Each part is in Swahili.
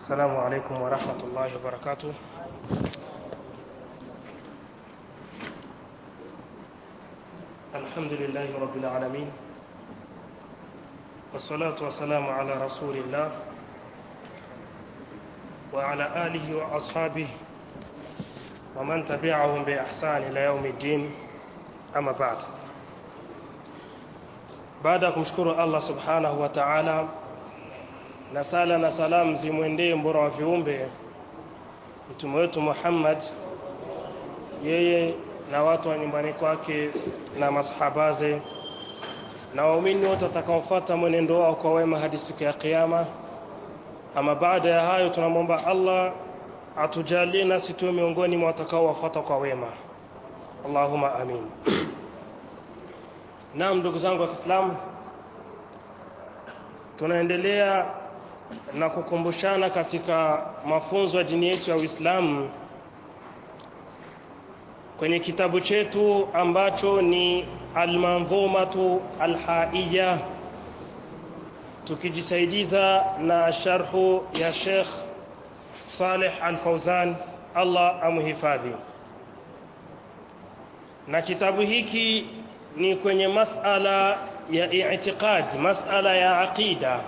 السلام عليكم ورحمة الله وبركاته الحمد لله رب العالمين والصلاة والسلام على رسول الله وعلى آله وأصحابه ومن تبعهم بإحسان إلى يوم الدين أما بعد baada ya kumshukuru Allah subhanahu wa ta'ala na sala na salamu zimwendee mbora wa viumbe mtume wetu Muhammad yeye na watu wa nyumbani kwake na masahabaze na waumini wote watakaofuata mwenendo wao kwa wema hadi siku ya kiyama ama baada ya hayo tunamwomba Allah atujalie nasi tuwe miongoni mwa watakaowafuata kwa wema Allahumma amin Naam ndugu zangu wa Kiislamu tunaendelea na kukumbushana katika mafunzo ya dini yetu ya Uislamu kwenye kitabu chetu ambacho ni Al-Manzumatu Al-Haiya tukijisaidiza na sharhu ya Sheikh Saleh Al-Fauzan Allah amhifadhi na kitabu hiki ni kwenye masala ya i'tiqad masala ya aqida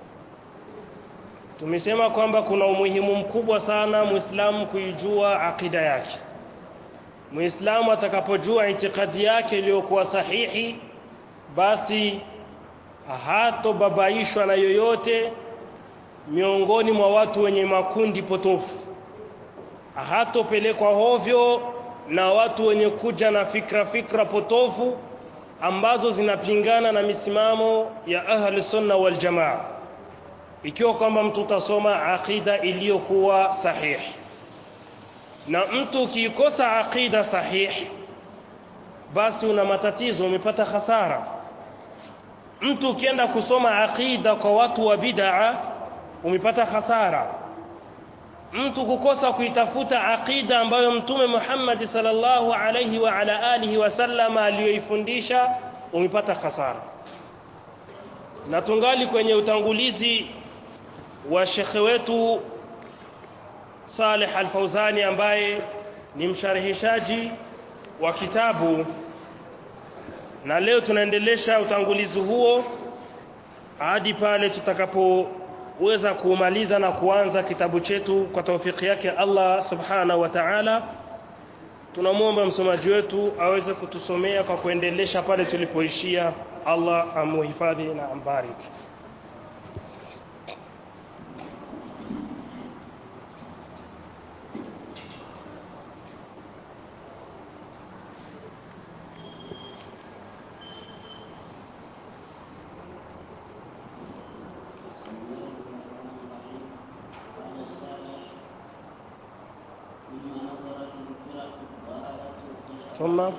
tumesema kwamba kuna umuhimu mkubwa sana muislamu kuijua aqida yake muislamu atakapojua itikadi yake iliyokuwa sahihi basi hatobabaishwa na yoyote miongoni mwa watu wenye makundi potofu hatopelekwa hovyo na watu wenye kuja na fikra fikra potofu ambazo zinapingana na misimamo ya ahli sunna wal jamaa ikiwa kwamba mtu utasoma aqida iliyokuwa sahihi na mtu ukikosa aqida sahihi basi una matatizo umepata hasara mtu ukienda kusoma aqida kwa watu wa bid'a umepata hasara mtu kukosa kuitafuta aqida ambayo mtume Muhammad sallallahu alayhi wa ala alihi wasallam aliyoifundisha umepata hasara na tungali kwenye utangulizi wa shekhe wetu Saleh Al-Fauzani ambaye ni msharihishaji wa kitabu na leo tunaendelesha utangulizi huo hadi pale tutakapoweza kumaliza na kuanza kitabu chetu kwa taufiki yake Allah subhanahu wa ta'ala tunamwomba msomaji wetu aweze kutusomea kwa kuendelesha pale tulipoishia Allah amuhifadhi na ambariki ثم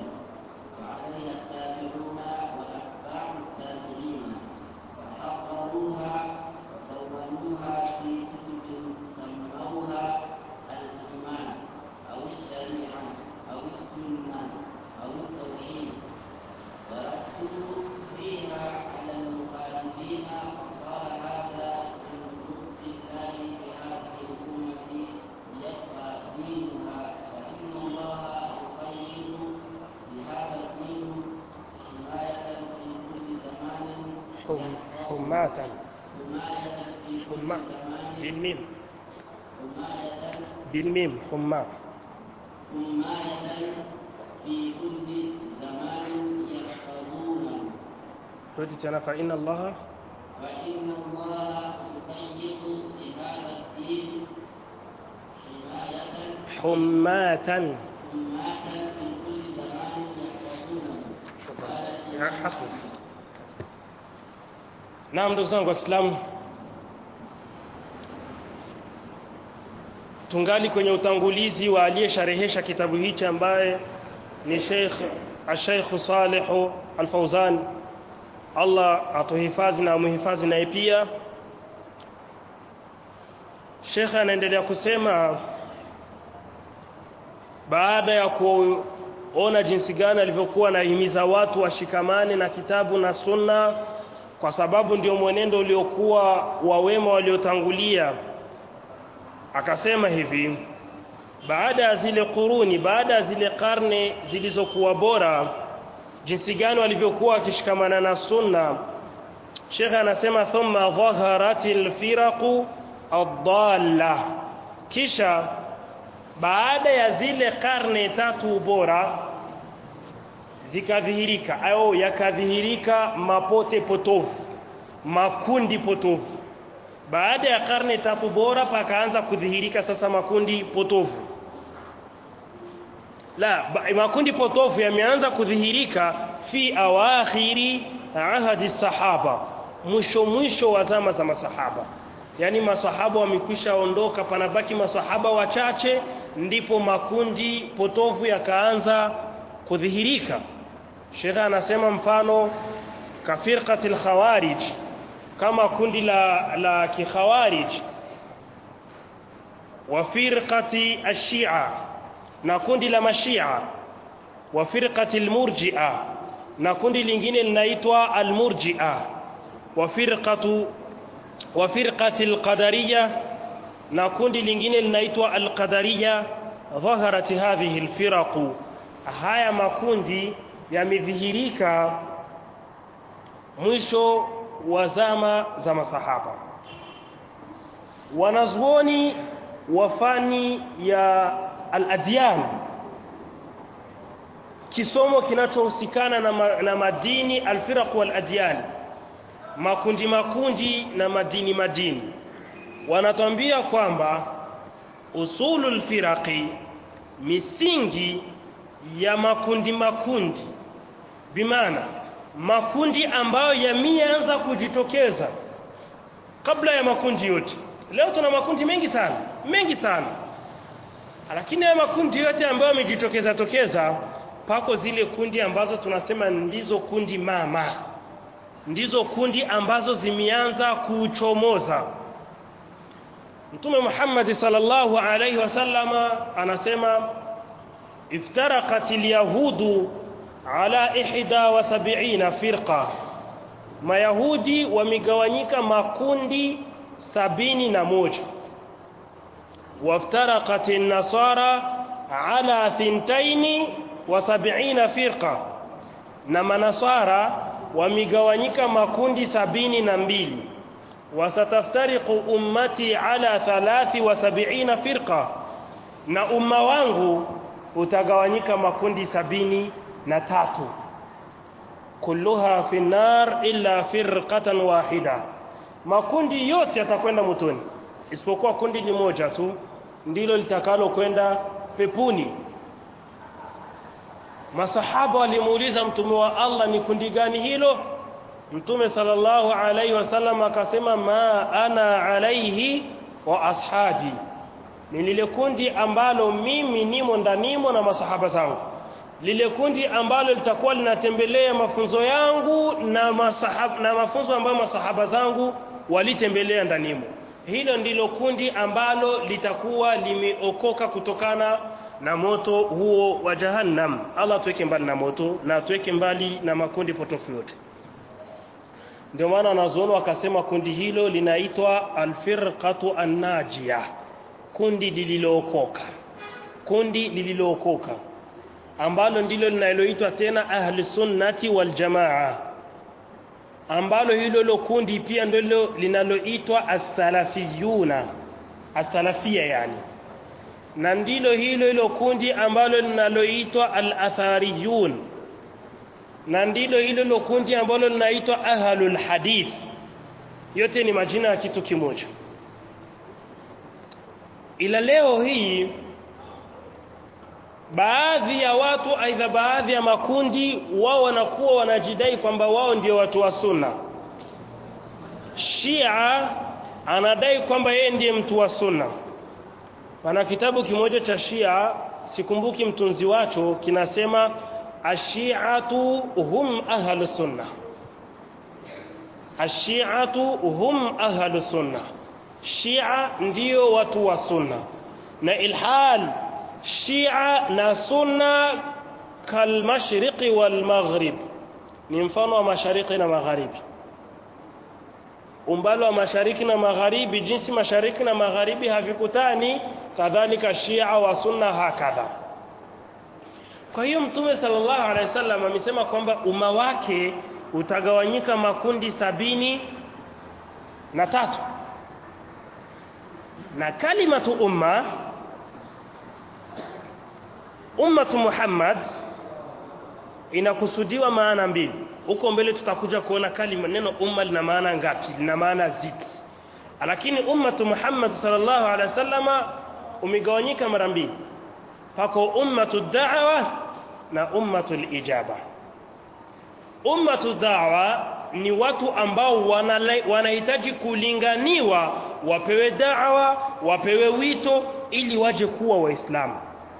وعليها التابعون وأتباع التابعين وحقق حم حماة حماة بالميم بالميم حماة حماية في كل زمان يحفظونه رد تنا فإن الله فإن الله يقيد لهذا الدين حماية حماة حماة في كل زمان يحفظونه شكرا حسنا naam ndugu zangu wa Kiislamu tungali kwenye utangulizi wa aliyesharehesha kitabu hichi ambaye ni Sheikh Sheikh Saleh Al-Fauzan Allah atuhifadhi na muhifadhi naye pia Sheikh anaendelea kusema baada ya kuona jinsi gani alivyokuwa anahimiza watu washikamane na kitabu na sunna kwa sababu ndio mwenendo uliokuwa wa wema waliotangulia akasema hivi baada ya zile kuruni baada ya zile karne zilizokuwa bora jinsi gani walivyokuwa wakishikamana na sunna Sheikh anasema thumma dhaharatil firaqu ad-dalla kisha baada ya zile karne tatu bora zikadhihirika au yakadhihirika mapote potofu makundi potofu baada ya karne tatu bora pakaanza kudhihirika sasa makundi potofu la ba, makundi potofu yameanza kudhihirika fi awakhiri ahadi sahaba mwisho mwisho wa zama za masahaba yani masahaba wamekwisha ondoka panabaki masahaba wachache ndipo makundi potofu yakaanza kudhihirika Sheikh anasema mfano kafirqatil khawarij kama kundi la la kikhawarij wa firqati ashia na kundi la mashia wa firqati almurji'a na kundi lingine linaitwa almurji'a wa firqatu wa firqati alqadariyya na kundi lingine linaitwa alqadariyya dhaharat hadhihi alfiraq haya makundi yamedhihirika mwisho wa zama za masahaba wanazuoni wa fani ya al-adyan kisomo kinachohusikana na, ma, na madini al-firaq wal-adyan makundi makundi na madini madini wanatambia kwamba usulul firaqi misingi ya makundi makundi bimaana makundi ambayo yameanza kujitokeza kabla ya makundi yote leo tuna makundi mengi sana mengi sana lakini haya makundi yote ambayo yamejitokeza tokeza pako zile kundi ambazo tunasema ndizo kundi mama ndizo kundi ambazo zimeanza kuchomoza Mtume Muhammad sallallahu alaihi wasallama anasema iftaraqatil yahudu ala ihda wa sab'ina firqa mayahudi wamegawanyika makundi sabini na moja waftaraqatin nasara ala thintaini wa sab'ina firqa na manasara wamegawanyika makundi sabini na mbili wasataftariqu ummati ala thalathi wa sab'ina firqa na umma wangu utagawanyika makundi sabini na tatu kulluha fi nar illa firqatan wahida makundi yote yatakwenda motoni isipokuwa kundi limoja tu ndilo litakalo kwenda pepuni masahaba walimuuliza mtume wa Allah ni kundi gani hilo mtume sallallahu alaihi wasallam akasema ma ana alaihi wa ashabi ni lile kundi ambalo mimi nimo ndanimo na masahaba zangu lile kundi ambalo litakuwa linatembelea mafunzo yangu na masahaba, na mafunzo ambayo masahaba zangu walitembelea ndanimo hilo ndilo kundi ambalo litakuwa limeokoka kutokana na moto huo wa jahannam Allah tuweke mbali na moto na tuweke mbali na makundi potofu yote ndio maana wanazuoni wakasema kundi hilo linaitwa alfirqatu annajia kundi lililookoka kundi lililookoka ambalo ndilo linaloitwa tena ahli sunnati wal jamaa ambalo hilo hilo kundi pia ndilo linaloitwa as-salafiyuna as-salafia yani na ndilo hilo hilo kundi ambalo linaloitwa al-athariyun na ndilo hilo hilo kundi ambalo linaitwa ahlul hadith yote ni majina ya kitu kimoja ila leo hii baadhi ya watu aidha baadhi ya makundi wao wanakuwa wanajidai kwamba wao ndio watu wa sunna Shia anadai kwamba yeye ndiye mtu wa sunna pana kitabu kimoja cha Shia sikumbuki mtunzi wacho kinasema ashiatu hum ahlu sunna ashiatu hum ahlu sunna Shia ndio watu wa sunna na ilhal Shia na sunna kalmashriqi walmaghrib ni mfano wa mashariki na magharibi umbali wa mashariki na magharibi jinsi mashariki na magharibi havikutani kadhalika Shia wa sunna hakadha kwa hiyo mtume sallallahu alaihi wasallam amesema kwamba umma wake utagawanyika makundi sabini na tatu na kalimatu umma ummatu Muhammad inakusudiwa maana mbili huko mbele tutakuja kuona kalima neno umma lina maana ngapi lina maana zidi lakini ummatu Muhammad sallallahu alaihi wasallama umegawanyika mara mbili pako ummatu da'wa na ummatu ijaba ummatu da'wa ni watu ambao wanahitaji kulinganiwa wapewe da'wa wapewe wito ili waje kuwa waislamu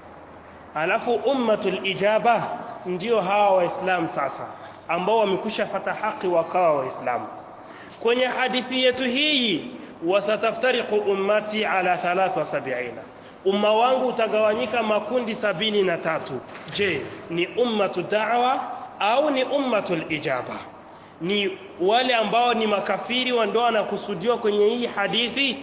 alafu ummatul ijaba ndio hawa waislamu sasa ambao wamekusha fata haki wakawa waislamu kwenye hadithi yetu hii wasataftariqu ummati ala 73 umma wangu utagawanyika makundi sabini na tatu je ni ummatu da'wa au ni ummatul ijaba ni wale ambao ni makafiri wa ndio wanakusudiwa kwenye hii hadithi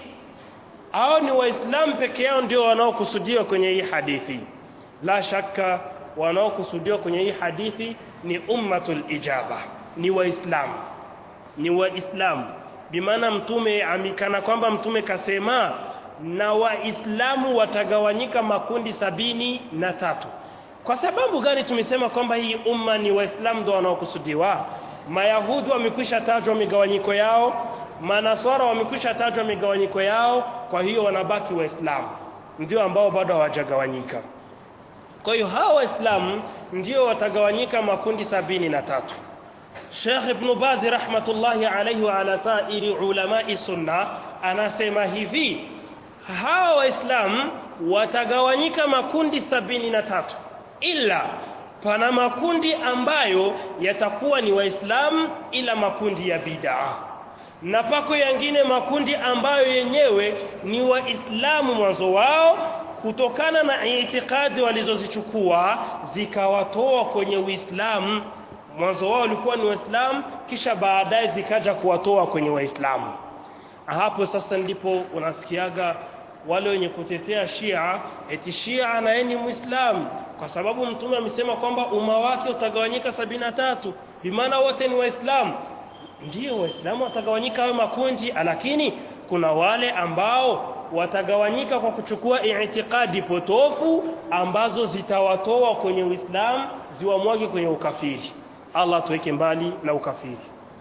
au ni waislamu peke yao ndio wanaokusudiwa kwenye hii hadithi la shaka wanaokusudiwa kwenye hii hadithi ni ummatul ijaba ni waislamu ni waislamu bimaana mtume amikana kwamba mtume kasema na waislamu watagawanyika makundi sabini na tatu kwa sababu gani tumesema kwamba hii umma ni waislamu ndio wanaokusudiwa mayahudi wamekwisha tajwa migawanyiko yao manaswara wamekwisha tajwa migawanyiko yao kwa hiyo wanabaki waislamu ndio ambao bado hawajagawanyika kwa hiyo hawa waislamu ndio watagawanyika makundi sabini na tatu Sheikh Ibn Baz rahmatullahi alayhi wa ala sairi ulamai sunna anasema hivi hawa waislamu watagawanyika makundi sabini na tatu ila pana makundi ambayo yatakuwa ni waislamu ila makundi ya bid'a na pako yangine makundi ambayo yenyewe ni waislamu mwanzo wao kutokana na itikadi walizozichukua zikawatoa kwenye Uislamu mwanzo wao walikuwa ni Waislamu kisha baadaye zikaja kuwatoa kwenye Waislamu hapo sasa ndipo unasikiaga wale wenye kutetea Shia eti Shia na yeye ni Muislamu kwa sababu mtume amesema kwamba umma wake utagawanyika sabina tatu bimaana wote ni Waislamu ndio Waislamu watagawanyika hayo makundi lakini kuna wale ambao watagawanyika kwa kuchukua itikadi potofu ambazo zitawatoa kwenye Uislamu ziwamwage kwenye ukafiri Allah tuweke mbali na ukafiri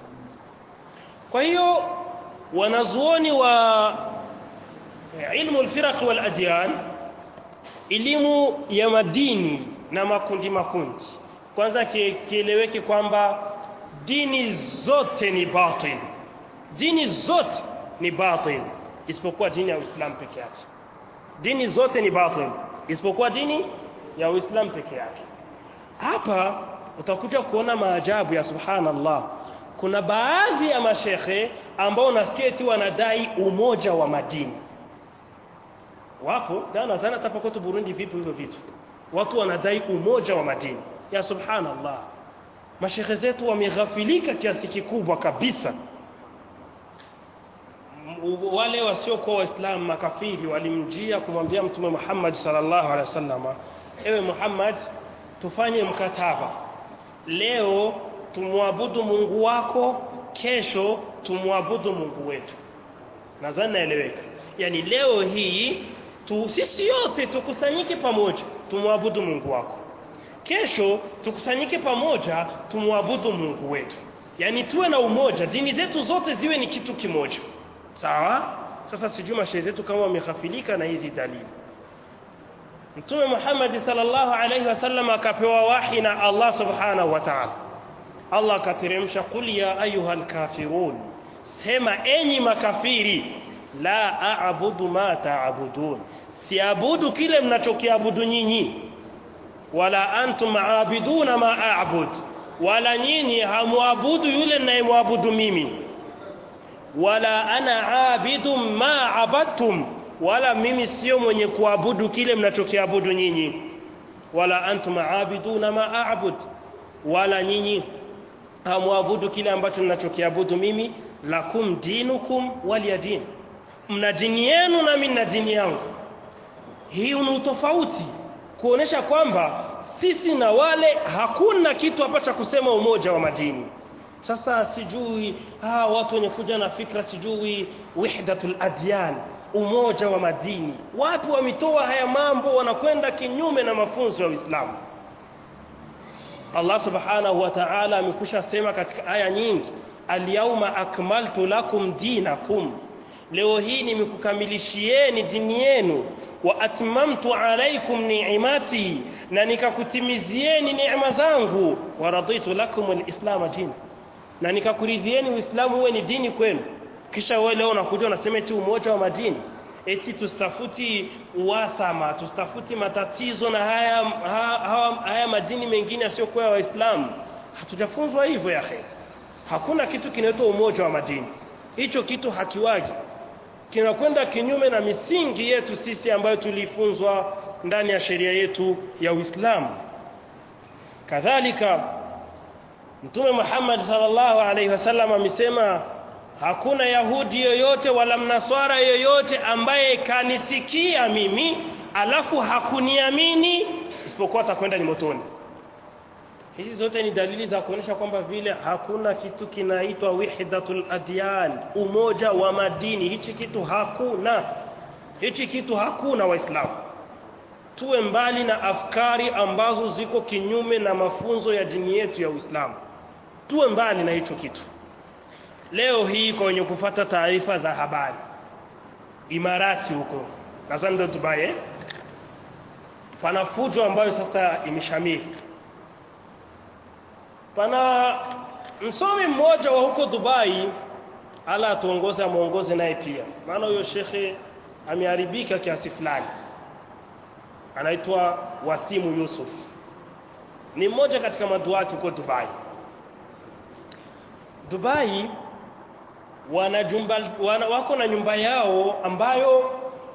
kwa hiyo wanazuoni wa ilmu al-firaq wal adyan elimu ya madini na makundi makundi kwanza kieleweke kwamba dini zote ni batil dini zote ni batil isipokuwa dini ya Uislamu peke yake dini zote ni batil isipokuwa dini ya Uislamu peke yake hapa utakuja kuona maajabu ya subhanallah kuna baadhi ya mashekhe ambao unasikia eti wanadai umoja wa madini wapo na nadhani hata kwetu Burundi vipo hivyo vitu watu wanadai umoja wa madini ya subhanallah mashekhe zetu wameghafilika kiasi kikubwa kabisa wale wasiokuwa waislamu makafiri walimjia kumwambia mtume Muhammad sallallahu alaihi wasallam ewe Muhammad tufanye mkataba leo tumwabudu Mungu wako kesho tumwabudu Mungu wetu nadhani naeleweka yani leo hii tu, sisi yote tukusanyike pamoja tumwabudu Mungu wako kesho tukusanyike pamoja tumwabudu Mungu wetu yani tuwe na umoja dini zetu zote ziwe ni kitu kimoja sawa sasa sijui mashehe zetu kama wameghafilika na hizi dalili Mtume Muhammad sallallahu alaihi wasallam akapewa wahi na Allah subhanahu wa ta'ala Allah akateremsha qul ya ayuhal kafirun sema enyi makafiri la a'budu ma ta'budun siabudu kile mnachokiabudu nyinyi wala antum aabiduna ma a'bud wala nyinyi hamuabudu yule ninayemwabudu mimi wala ana aabidu ma abadtum wala mimi sio mwenye kuabudu kile mnachokiabudu nyinyi wala antum aabiduna ma a'bud wala nyinyi hamwabudu kile ambacho ninachokiabudu mimi lakum dinukum waliyadin mna dini yenu na mimi na dini yangu hii ni utofauti kuonesha kwamba sisi na wale hakuna kitu hapa cha kusema umoja wa madini sasa sijui ah watu wenye kuja na fikra sijui wahdatul adyan umoja wa madini watu wametoa haya mambo wanakwenda kinyume na mafunzo ya Uislamu Allah subhanahu wa ta'ala amekusha sema katika aya nyingi al-yawma akmaltu lakum dinakum leo hii nimekukamilishieni dini yenu wa atmamtu alaykum ni'mati na nikakutimizieni neema zangu wa raditu lakum al-islam din na nikakuridhieni uislamu uwe ni dini kwenu kisha wewe leo unakuja unasema eti umoja wa madini eti tustafuti uwasama tustafuti matatizo na haya haya, haya madini mengine yasiyokuwa ya waislamu hatujafunzwa hivyo ya khair hakuna kitu kinaitwa umoja wa madini hicho kitu hakiwagi kinakwenda kinyume na misingi yetu sisi ambayo tulifunzwa ndani ya sheria yetu ya Uislamu kadhalika Mtume Muhammad sallallahu alaihi wasallam amesema hakuna Yahudi yoyote wala Mnaswara yoyote ambaye kanisikia mimi alafu hakuniamini isipokuwa atakwenda ni motoni hizi zote ni dalili za kuonyesha kwamba vile hakuna kitu kinaitwa wahdatul adyan umoja wa madini hichi kitu hakuna hichi kitu hakuna waislamu tuwe mbali na afkari ambazo ziko kinyume na mafunzo ya dini yetu ya Uislamu tuwe mbali na hicho kitu leo hii kwa wenye kufata taarifa za habari Imarati huko nadhani ndio Dubai eh? pana fujo ambayo sasa imeshamiri pana msomi mmoja wa huko Dubai ala atuongoze amuongoze naye pia maana huyo shekhe ameharibika kiasi fulani anaitwa Wasimu Yusuf ni mmoja katika maduati huko Dubai Dubai wana jumba wana, wako na nyumba yao ambayo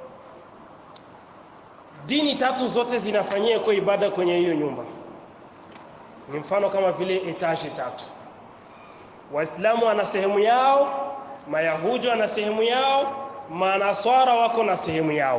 dini tatu zote zinafanyia kwa ibada kwenye hiyo nyumba ni mfano kama vile etaje tatu waislamu wana sehemu yao mayahudi wana sehemu yao manaswara wako na sehemu yao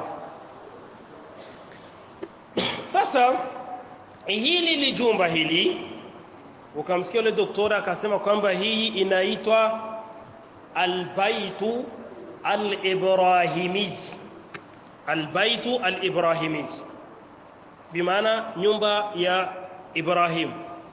sasa hili li jumba hili ukamsikia yule doktora akasema kwamba hii inaitwa albaitu alibrahimi albaitu alibrahimi bimaana nyumba ya Ibrahim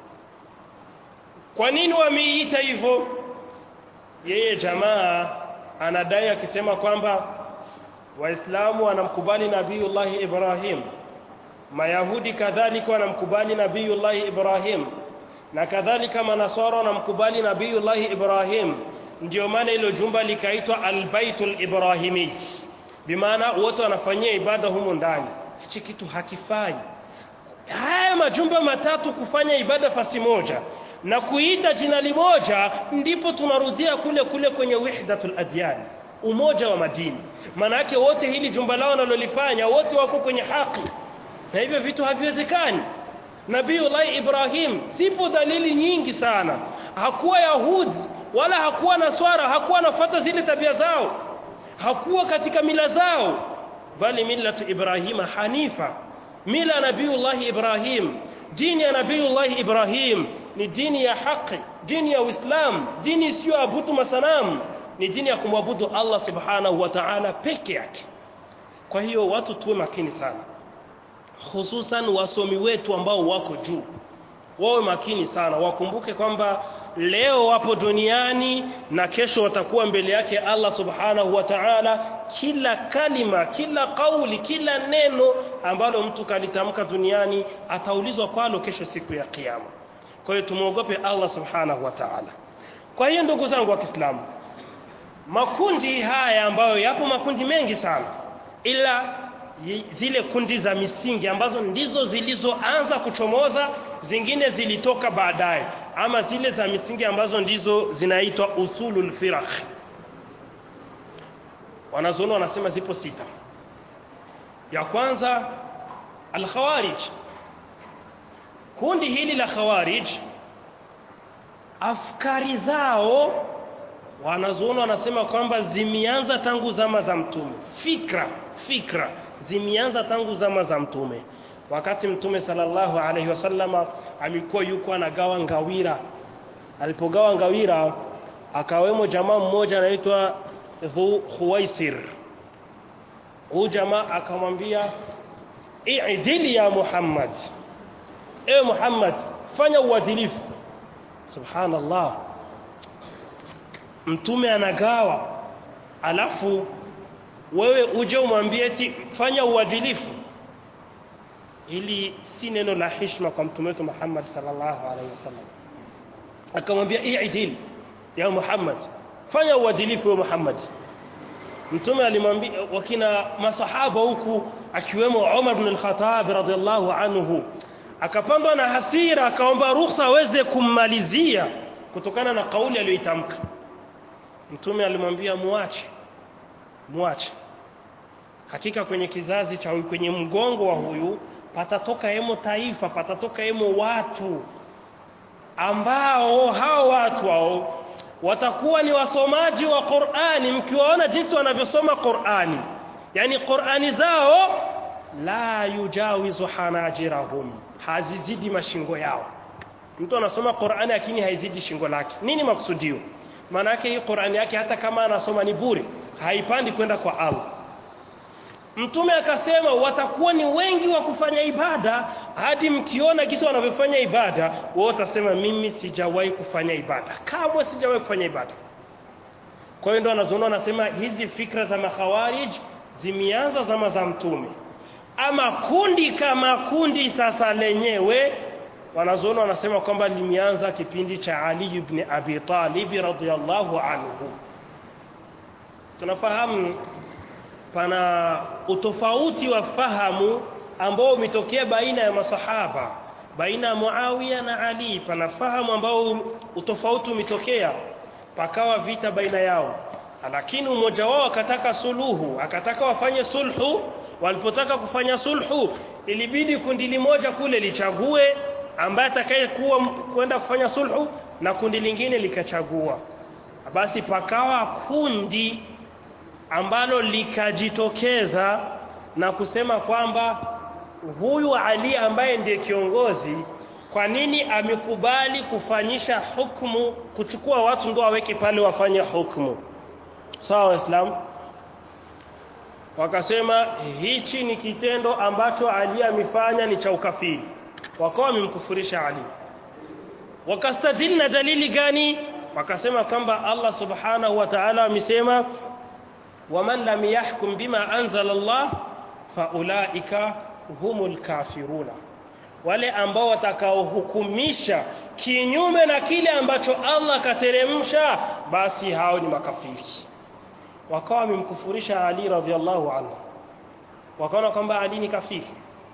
kwa nini wameita hivyo yeye jamaa anadai akisema kwamba waislamu wanamkubali nabiiullah Ibrahim mayahudi kadhalika wanamkubali nabiiullah Ibrahim na kadhalika manasara wanamkubali nabiiullah Ibrahim ndio maana hilo jumba likaitwa albaitul ibrahimi bimaana wote wanafanyia ibada humo ndani hichi kitu hakifai haya majumba matatu kufanya ibada fasi moja na kuita jina limoja ndipo tunarudia kule kule kwenye wahdatul adyan umoja wa madini maana yake wote hili jumba lao wanalolifanya wote wako kwenye haki na hivyo vitu haviwezekani Nabiiullah Ibrahim zipo dalili nyingi sana hakuwa yahudi wala hakuwa naswara hakuwa nafuata zile tabia zao hakuwa katika mila zao bali millatu Ibrahima hanifa mila nabiiullah Ibrahim dini ya nabiiullah Ibrahim ni dini ya haki dini ya Uislamu dini isiyo abudu masanamu ni dini ya kumwabudu Allah subhanahu wa ta'ala peke yake kwa hiyo watu tuwe makini sana hususan wasomi wetu ambao wako juu wawe makini sana wakumbuke kwamba leo wapo duniani na kesho watakuwa mbele yake Allah subhanahu wa ta'ala kila kalima kila kauli kila neno ambalo mtu kalitamka duniani ataulizwa kwalo kesho siku ya kiyama kwa hiyo tumuogope Allah subhanahu wa ta'ala kwa hiyo ndugu zangu wa Kiislamu makundi haya ambayo yapo makundi mengi sana ila zile kundi za misingi ambazo ndizo zilizoanza kuchomoza zingine zilitoka baadaye ama zile za misingi ambazo ndizo zinaitwa usulul firaq wanazoona wanasema zipo sita ya kwanza al-khawarij kundi hili la khawarij afkari zao wanazoona wanasema kwamba zimeanza tangu zama za mtume fikra fikra zimeanza tangu zama za mtume wakati mtume sallallahu alaihi wasallama alikuwa yuko anagawa ngawira alipogawa ngawira akawemo jamaa mmoja anaitwa Dhu Khuwaisir huyu jamaa akamwambia i'dili ya Muhammad ewe Muhammad fanya uadilifu subhanallah mtume anagawa alafu wewe uje umwambie eti fanya uadilifu ili si neno la heshima kwa mtume wetu Muhammad sallallahu alaihi wasallam akamwambia i'dil ya Muhammad fanya uadilifu wa Muhammad mtume alimwambia wakina masahaba huku akiwemo Umar ibn al-Khattab radhiallahu anhu akapandwa na hasira akaomba ruhusa aweze kummalizia kutokana na kauli aliyoitamka mtume alimwambia muache muache hakika kwenye kizazi cha huyu kwenye mgongo wa huyu patatoka hemo taifa patatoka hemo watu ambao hao watu hao watakuwa ni wasomaji wa Qur'ani mkiwaona jinsi wanavyosoma Qur'ani yani Qur'ani zao la yujawizu hanajirahum hazizidi mashingo yao mtu anasoma Qur'ani lakini haizidi shingo lake nini makusudio maana yake hii Qur'ani yake hata kama anasoma ni bure haipandi kwenda kwa Allah Mtume akasema watakuwa ni wengi wa kufanya ibada hadi mkiona kisa wanavyofanya ibada wao utasema mimi sijawahi kufanya ibada kamwe sijawahi kufanya ibada kwa hiyo ndo anazoona anasema hizi fikra za makhawarij zimeanza zama za mtume ama kundi kama kundi sasa lenyewe wanazoona wanasema kwamba limeanza kipindi cha Ali ibn Abi Talib radhiyallahu anhu tunafahamu pana utofauti wa fahamu ambao umetokea baina ya masahaba baina ya Muawiya na Ali pana fahamu ambao utofauti umetokea pakawa vita baina yao lakini mmoja wao akataka suluhu akataka wafanye sulhu walipotaka kufanya sulhu ilibidi kundi limoja kule lichague ambaye atakayekuwa kwenda kufanya sulhu na kundi lingine likachagua basi pakawa kundi ambalo likajitokeza na kusema kwamba huyu Ali ambaye ndiye kiongozi kwa nini amekubali kufanyisha hukumu kuchukua watu ndio waweke pale wafanye hukumu sawa waislamu wakasema hichi ni kitendo ambacho Ali amefanya ni cha ukafiri wakawa wamemkufurisha Ali wakastadili na dalili gani wakasema kwamba Allah subhanahu wa ta'ala amesema waman lam yahkum bima anzala Allah faulaika humul kafiruna wale ambao watakaohukumisha kinyume na kile ambacho Allah kateremsha basi hao ni makafiri wakawa wamemkufurisha Ali radhiallahu anhu wakaona kwamba Ali ni kafiri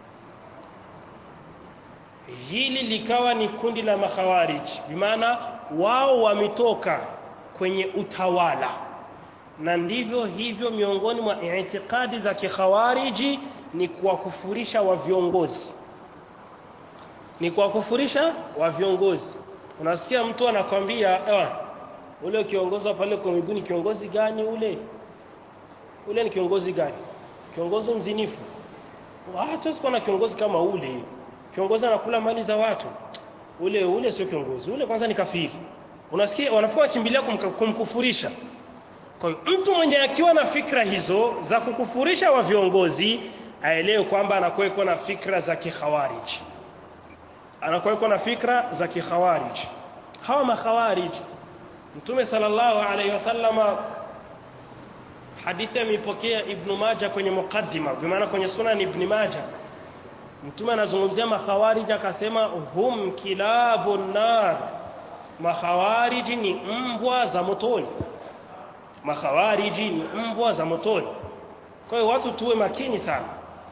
hili likawa ni kundi la makhawarij bimaana wao wametoka kwenye utawala na ndivyo hivyo miongoni mwa itikadi za kikhawariji ni kuwakufurisha wa viongozi ni kuwakufurisha wa viongozi unasikia mtu anakwambia ule kiongozi pale kwa miguu ni kiongozi gani ule ule ni kiongozi gani kiongozi mzinifu hatuwezi kuwa na kiongozi kama ule kiongozi anakula mali za watu ule ule sio kiongozi ule kwanza ni kafiri unasikia wanafua kimbilia kumka- kumkufurisha kwa hiyo mtu mwenye akiwa na fikra hizo za kukufurisha wa viongozi aelewe kwamba anakuwa na fikra za kikhawarij anakuwa na fikra za kikhawarij hawa makhawarij mtume sallallahu alaihi wasallama hadithi ameipokea ibn Majah kwenye mukaddima kwa maana kwenye sunan ibn Majah mtume anazungumzia makhawarij akasema hum kilabun nar makhawarij ni mbwa za motoni makhawarij ni mbwa za motoni kwa hiyo watu tuwe makini sana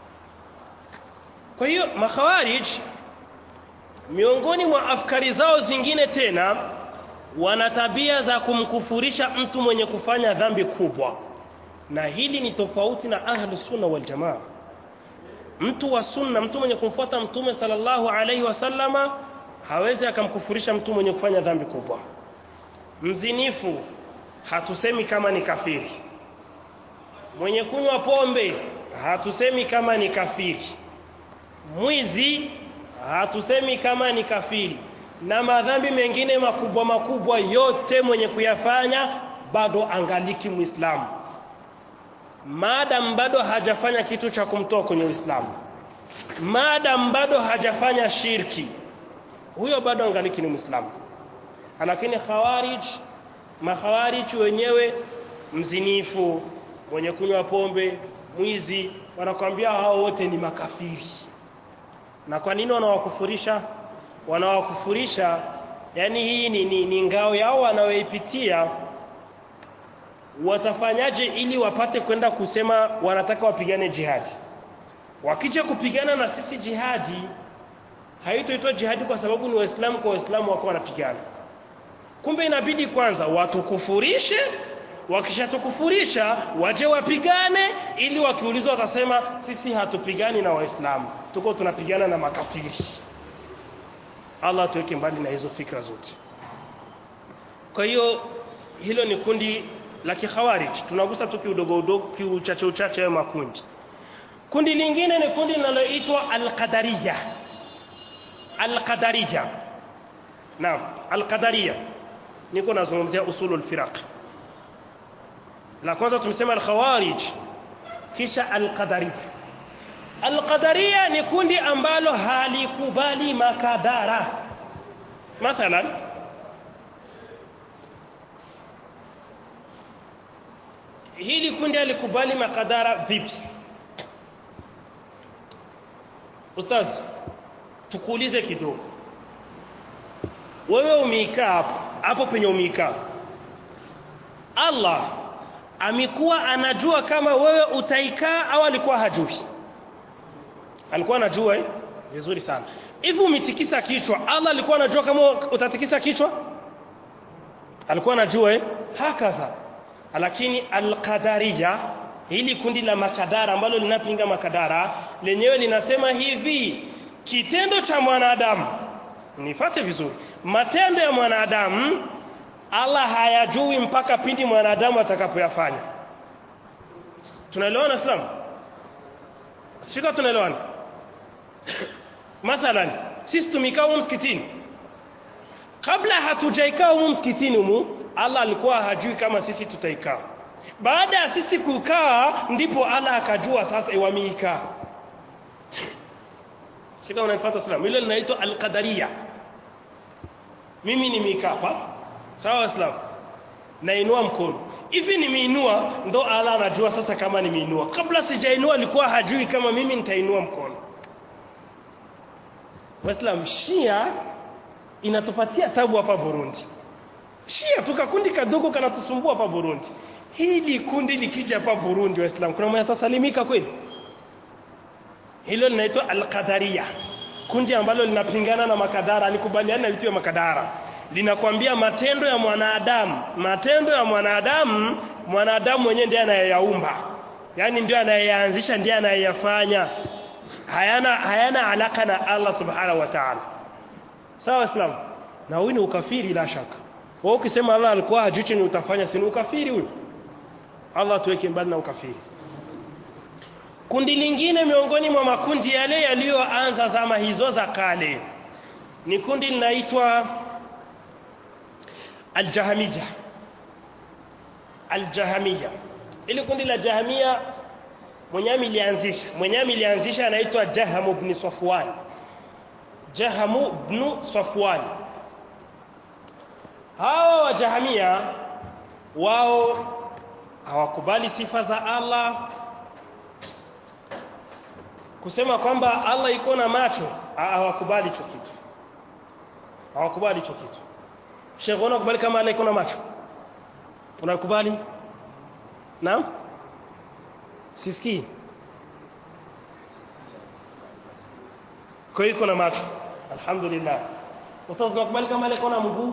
kwa hiyo makhawarij miongoni mwa afkari zao zingine tena wana tabia za kumkufurisha mtu mwenye kufanya dhambi kubwa na hili ni tofauti na ahlu sunna wal jamaa mtu wa sunna mtu mwenye kumfuata mtume sallallahu alaihi wasallama hawezi akamkufurisha mtu mwenye kufanya dhambi kubwa mzinifu hatusemi kama ni kafiri mwenye kunywa pombe hatusemi kama ni kafiri mwizi hatusemi kama ni kafiri na madhambi mengine makubwa makubwa yote mwenye kuyafanya bado angaliki muislamu maadam bado hajafanya kitu cha kumtoa kwenye uislamu maadam bado hajafanya shirki huyo bado angaliki ni muislamu lakini khawarij makhawarij wenyewe mzinifu mwenye kunywa pombe mwizi wanakwambia hao wote ni makafiri na kwa nini wanawakufurisha wanawakufurisha yani hii ni, ni, ni ngao yao wanayoipitia watafanyaje ili wapate kwenda kusema wanataka wapigane jihadi wakija kupigana na sisi jihadi haitoitwa jihadi kwa sababu ni waislamu kwa waislamu wako wanapigana kumbe inabidi kwanza watukufurishe wakishatukufurisha waje wapigane ili wakiulizwa watasema sisi hatupigani na waislamu tuko tunapigana na makafiri Allah tuweke mbali na hizo fikra zote kwa hiyo hilo ni kundi la kikhawarij tunagusa tu kiudogo udogo kiuchache uchache ya makundi kundi lingine ni kundi linaloitwa al-qadariyya al-qadariyya naam al-qadariyya niko nazungumzia usulul firaq la kwanza tumesema al-khawarij kisha al-qadariyya al-qadariyya ni kundi ambalo halikubali makadara mathalan hili kundi alikubali makadara vipi ustaz tukuulize kidogo wewe umeikaa hapo hapo penye umeikaa Allah amekuwa anajua kama wewe utaikaa au alikuwa hajui alikuwa anajua eh vizuri sana hivi umetikisa kichwa Allah alikuwa anajua kama utatikisa kichwa alikuwa anajua eh hakadha lakini alqadariya hili kundi la makadara ambalo linapinga makadara lenyewe linasema hivi kitendo cha mwanadamu nifate vizuri matendo ya mwanadamu Allah hayajui mpaka pindi mwanadamu atakapoyafanya tunaelewana Islam sika tunaelewana mathalan sisi tumekaa humu msikitini kabla hatujaikaa humu msikitini humu Allah alikuwa hajui kama sisi tutaikaa baada ya sisi kukaa ndipo Allah akajua sasa iwamiika sika unanifuata Islam hilo linaitwa al-qadariyya mimi nimekaa hapa sawa Islam nainua mkono hivi nimeinua ndo Allah anajua sasa kama nimeinua kabla sijainua alikuwa hajui kama mimi nitainua mkono Waislamu Shia inatupatia tabu hapa Burundi Shia tukakundi kadogo kanatusumbua hapa Burundi hili kundi likija hapa Burundi Waislamu kuna mwenye atasalimika kweli hilo linaitwa al-qadariyya kundi ambalo linapingana na makadara alikubaliana na vitu vya makadara linakwambia matendo ya mwanadamu matendo ya mwanadamu mwanadamu mwenyewe ndiye anayeyaumba yani ndio anayeanzisha ndiye anayeyafanya hayana hayana alaka na Allah subhanahu wa ta'ala sawa islam na huyu ni ukafiri la shaka wewe ukisema Allah alikuwa hajui chenye utafanya si ukafiri huyu Allah tuweke mbali na ukafiri kundi lingine miongoni mwa makundi yale yaliyoanza zama hizo za kale ni kundi linaitwa aljahamia aljahamia ili kundi la jahamia mwenyewe ilianzisha mwenyewe ilianzisha anaitwa Jaham ibn Safwan Jaham ibn Safwan hawa wa jahamia wao hawakubali sifa za Allah kusema kwamba Allah iko na macho hawakubali hicho kitu hawakubali hicho kitu Sheikh unakubali kama Allah iko na macho unakubali naam sisikii kwa hiyo iko na macho alhamdulillah ustaz unakubali kama Allah iko na mguu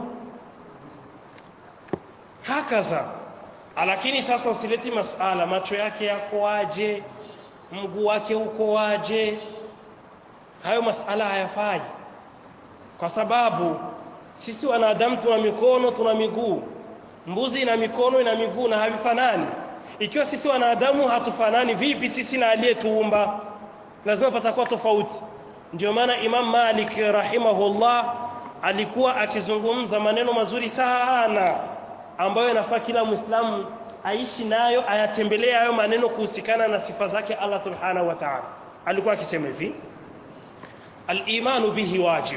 hakaza lakini sasa usileti masala macho yake yako aje mguu wake uko aje hayo masala hayafai kwa sababu sisi wanadamu tuna mikono tuna miguu mbuzi ina mikono ina miguu na havifanani ikiwa sisi wanadamu hatufanani vipi sisi na aliyetuumba lazima patakuwa tofauti ndio maana Imam Malik rahimahullah alikuwa akizungumza maneno mazuri sana ambayo yanafaa kila Muislamu aishi nayo ayatembelee hayo maneno kuhusikana na sifa zake Allah subhanahu wa ta'ala alikuwa akisema hivi al-imanu bihi wajib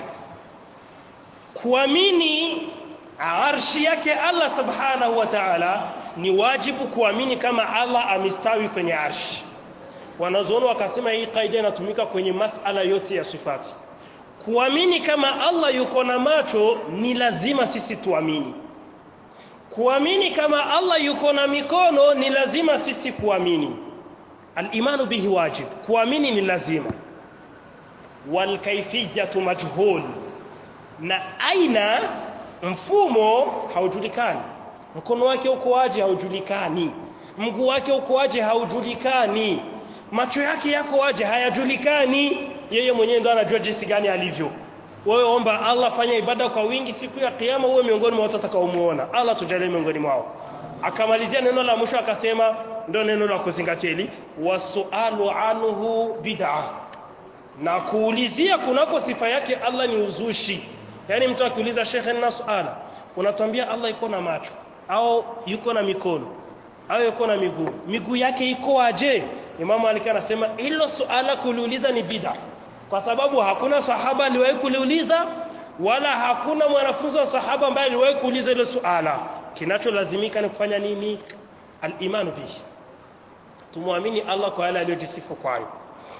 kuamini arshi yake Allah subhanahu wa ta'ala ni wajibu kuamini kama Allah amestawi kwenye arshi wanazoona wakasema hii kaida inatumika kwenye masala yote ya sifati kuamini kama Allah yuko na macho ni lazima sisi tuamini kuamini kama Allah yuko na mikono ni lazima sisi kuamini al-imanu bihi wajib kuamini ni lazima wal kayfiyatu majhul na aina mfumo haujulikani mkono wake uko waje haujulikani mguu wake uko waje haujulikani macho yake yako waje hayajulikani yeye mwenyewe ndo anajua jinsi gani alivyo wewe omba Allah fanya ibada kwa wingi siku ya kiyama uwe miongoni mwa watu watakaomuona Allah tujalie miongoni mwao akamalizia neno la mwisho akasema ndio neno la kuzingatia hili wasualu anhu bid'a na kuulizia kunako sifa yake Allah ni uzushi yani mtu akiuliza shekhe nina swala unatuambia Allah iko na macho au yuko na mikono au yuko na miguu miguu yake iko aje Imam Malik anasema hilo suala kuliuliza ni bid'a kwa sababu hakuna sahaba aliwahi kuliuliza wala hakuna mwanafunzi wa sahaba ambaye aliwahi kuuliza hilo suala kinacholazimika ni kufanya nini al-imanu bihi tumwamini Allah kwa yale aliyojisifu kwayo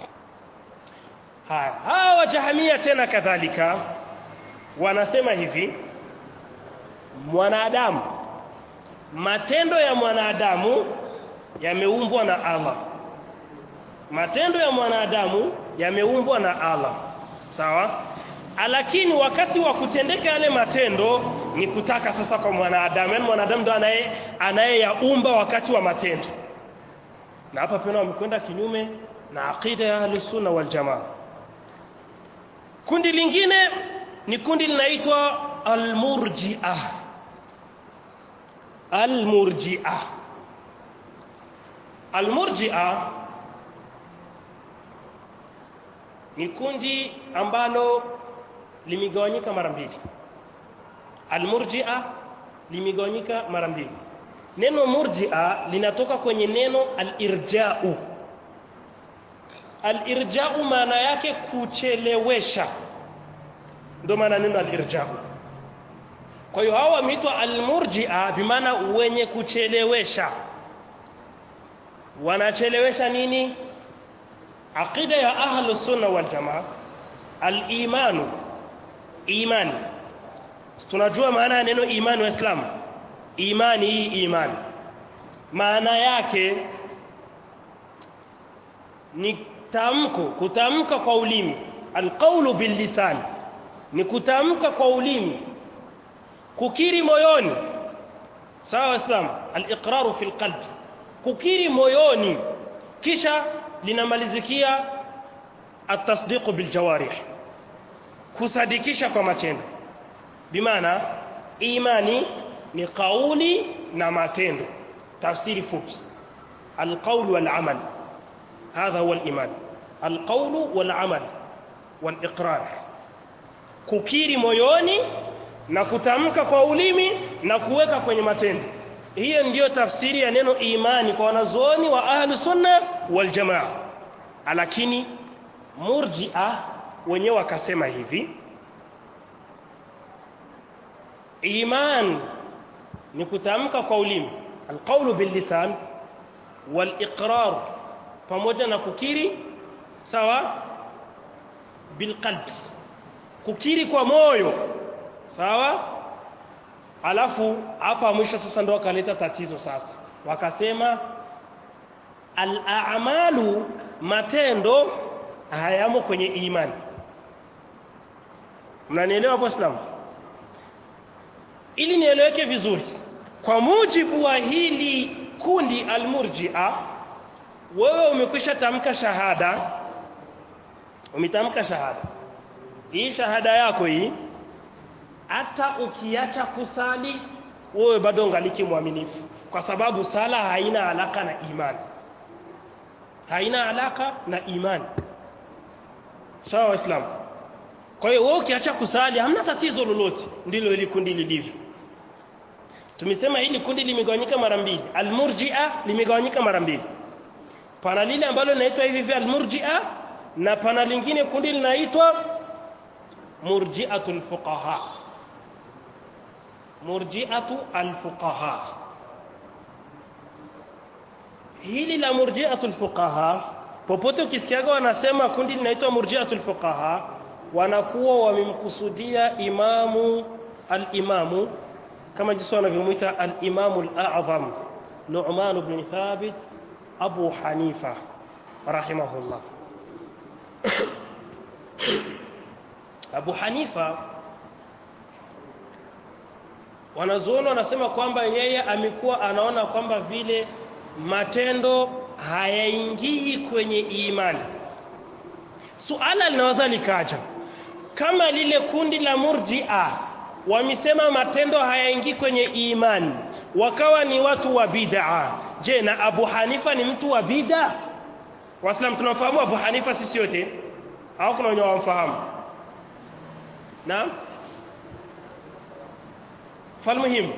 haya hawa jahamia tena kadhalika wanasema hivi mwanadamu matendo ya mwanadamu yameumbwa na Allah matendo ya mwanadamu yameumbwa na Allah sawa lakini wakati wa kutendeka yale matendo ni kutaka sasa kwa mwanadamu yani mwanadamu ndo anaye anayeyaumba wakati wa matendo na hapa pia wamekwenda kinyume na aqida ya ahlus sunna wal jamaa kundi lingine ni kundi linaitwa almurji'ah almurji'ah almurji'ah ni kundi ambalo limegawanyika mara mbili almurji'a limegawanyika mara mbili neno murji'a linatoka kwenye neno alirja'u alirja'u maana yake kuchelewesha ndio maana neno alirja'u kwa hiyo hawa wameitwa almurji'a bimaana wenye kuchelewesha wanachelewesha nini aqida ya ahlu sunna wal jamaa al-imanu imani tunajua maana ya neno imani wa Islam imani hii imani maana yake ni tamko kutamka kwa ulimi alqawlu bil lisan ni kutamka kwa ulimi kukiri moyoni sawa Islam al-iqraru fil qalb kukiri moyoni kisha linamalizikia atasdiqu biljawarih kusadikisha kwa matendo bimaana imani ni kauli na matendo tafsiri fupi alqawl wal amal hadha huwa aliman alqawl wal amal wal iqrar kukiri moyoni na kutamka kwa ulimi na kuweka kwenye matendo hiyo ndiyo tafsiri ya neno imani kwa wanazuoni wa ahlu sunna wal jamaa lakini murji'a wenyewe wakasema hivi iman ni kutamka kwa ulimi alqawlu bil lisan wal iqrar pamoja na kukiri sawa bil qalbi kukiri kwa moyo sawa alafu hapa mwisho sasa ndo wakaleta tatizo sasa wakasema al-a'malu matendo hayamo kwenye imani mnanielewa hapo Islam ili nieleweke vizuri kwa mujibu wa hili kundi al-murji'a wewe umekwisha tamka shahada umetamka shahada hii shahada yako hii hata ukiacha kusali wewe bado ungaliki mwaminifu kwa sababu sala haina alaka na imani haina alaka na imani sawa waislamu kwa hiyo wewe ukiacha kusali hamna tatizo lolote ndilo hili kundi lilivyo tumesema hili kundi limegawanyika mara mbili almurji'a limegawanyika mara mbili pana lile ambalo linaitwa hivi hivi almurji'a na pana lingine kundi linaitwa murji'atul fuqaha murji'atu alfuqaha hili la murji'atul fuqaha popote ukisikiaga wanasema kundi linaitwa murji'atul fuqaha wanakuwa wamemkusudia imamu al-imamu kama jinsi wanavyomuita al-imamu al-a'zam Nu'man ibn Thabit Abu Hanifa rahimahullah Abu Hanifa wanazuoni wanasema kwamba yeye amekuwa anaona kwamba vile matendo hayaingii kwenye imani suala linaweza likaja kama lile kundi la murji'a wamesema matendo hayaingii kwenye imani wakawa ni watu wa bid'a je na Abu Hanifa ni mtu wa bid'a Waislamu tunamfahamu Abu Hanifa sisi yote au kuna wenye wamfahamu Naam falmuhim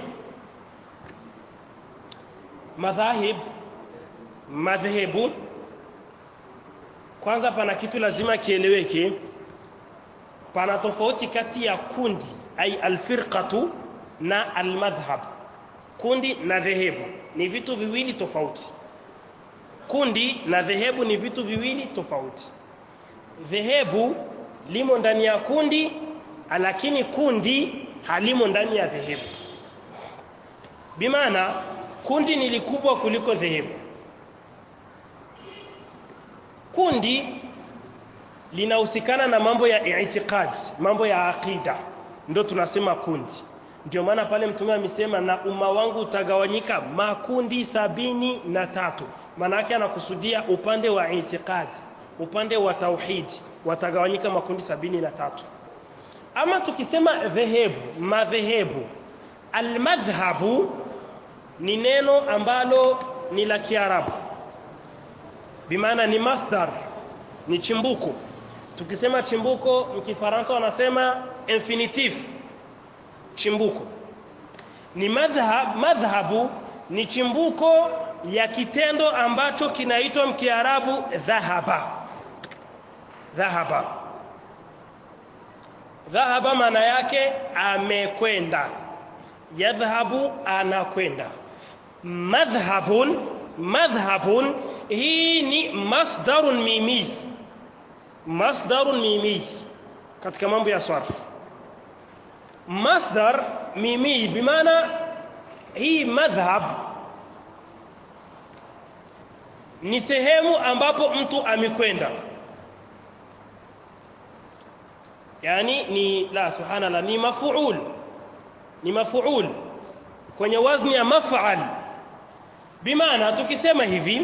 madhahib madhehebu kwanza pana kitu lazima kieleweke pana tofauti kati ya kundi ai alfirqatu na almadhhab kundi na dhehebu ni vitu viwili tofauti kundi na dhehebu ni vitu viwili tofauti dhehebu limo ndani ya kundi lakini kundi halimo ndani ya dhehebu bimaana kundi ni likubwa kuliko dhehebu kundi linahusikana na mambo ya i'tiqad mambo ya aqida ndio tunasema kundi ndio maana pale mtume amesema na umma wangu utagawanyika makundi sabini na tatu maana yake anakusudia upande wa i'tiqad upande wa tauhidi watagawanyika makundi sabini na tatu ama tukisema dhehebu madhehebu almadhhabu ni neno ambalo ni la kiarabu bimaana ni masdar ni chimbuko tukisema chimbuko mkifaransa wanasema infinitive chimbuko ni madhhab madhhabu ni chimbuko ya kitendo ambacho kinaitwa mkiarabu dhahaba dhahaba dhahaba maana yake amekwenda yadhhabu anakwenda madhhabun madhhabun hii ni masdarun mimiz masdarun mimiz katika mambo ya sarf masdar mimi bimaana hii madhhab ni sehemu ambapo mtu amekwenda yani ni la subhanallah ni mafuul ni mafuul kwenye wazni ya maf'al bimaana tukisema hivi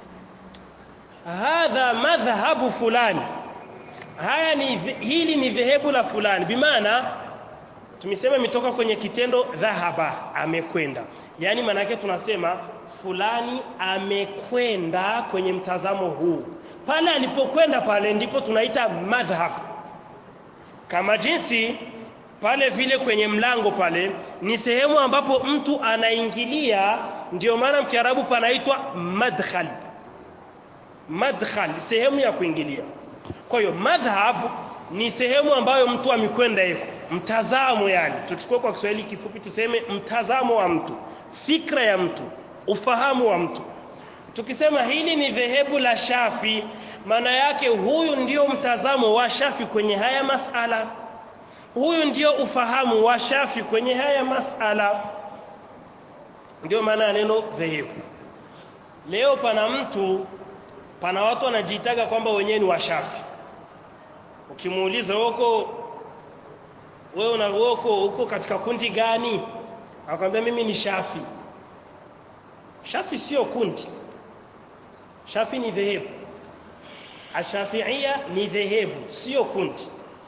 hadha madhhabu fulani haya ni hili ni dhehebu la fulani bimaana tumesema imetoka kwenye kitendo dhahaba amekwenda yani maana yake tunasema fulani amekwenda kwenye mtazamo huu pale alipokwenda pale ndipo tunaita madhhab kama jinsi pale vile kwenye mlango pale ni sehemu ambapo mtu anaingilia ndio maana mkiarabu panaitwa madkhal madkhal sehemu ya kuingilia kwa hiyo madhhab ni sehemu ambayo mtu amekwenda yuko mtazamo yani tuchukue kwa Kiswahili kifupi tuseme mtazamo wa mtu fikra ya mtu ufahamu wa mtu tukisema hili ni dhehebu la Shafi maana yake huyu ndio mtazamo wa Shafi kwenye haya masala huyu ndio ufahamu wa Shafi kwenye haya masala ndio maana ya neno dhehebu leo pana mtu pana watu wanajiitaga kwamba wenyewe ni washafi ukimuuliza huko wewe una huko uko katika kundi gani akwambia mimi ni shafi shafi sio kundi shafi ni dhehebu ashafiia ni dhehebu sio kundi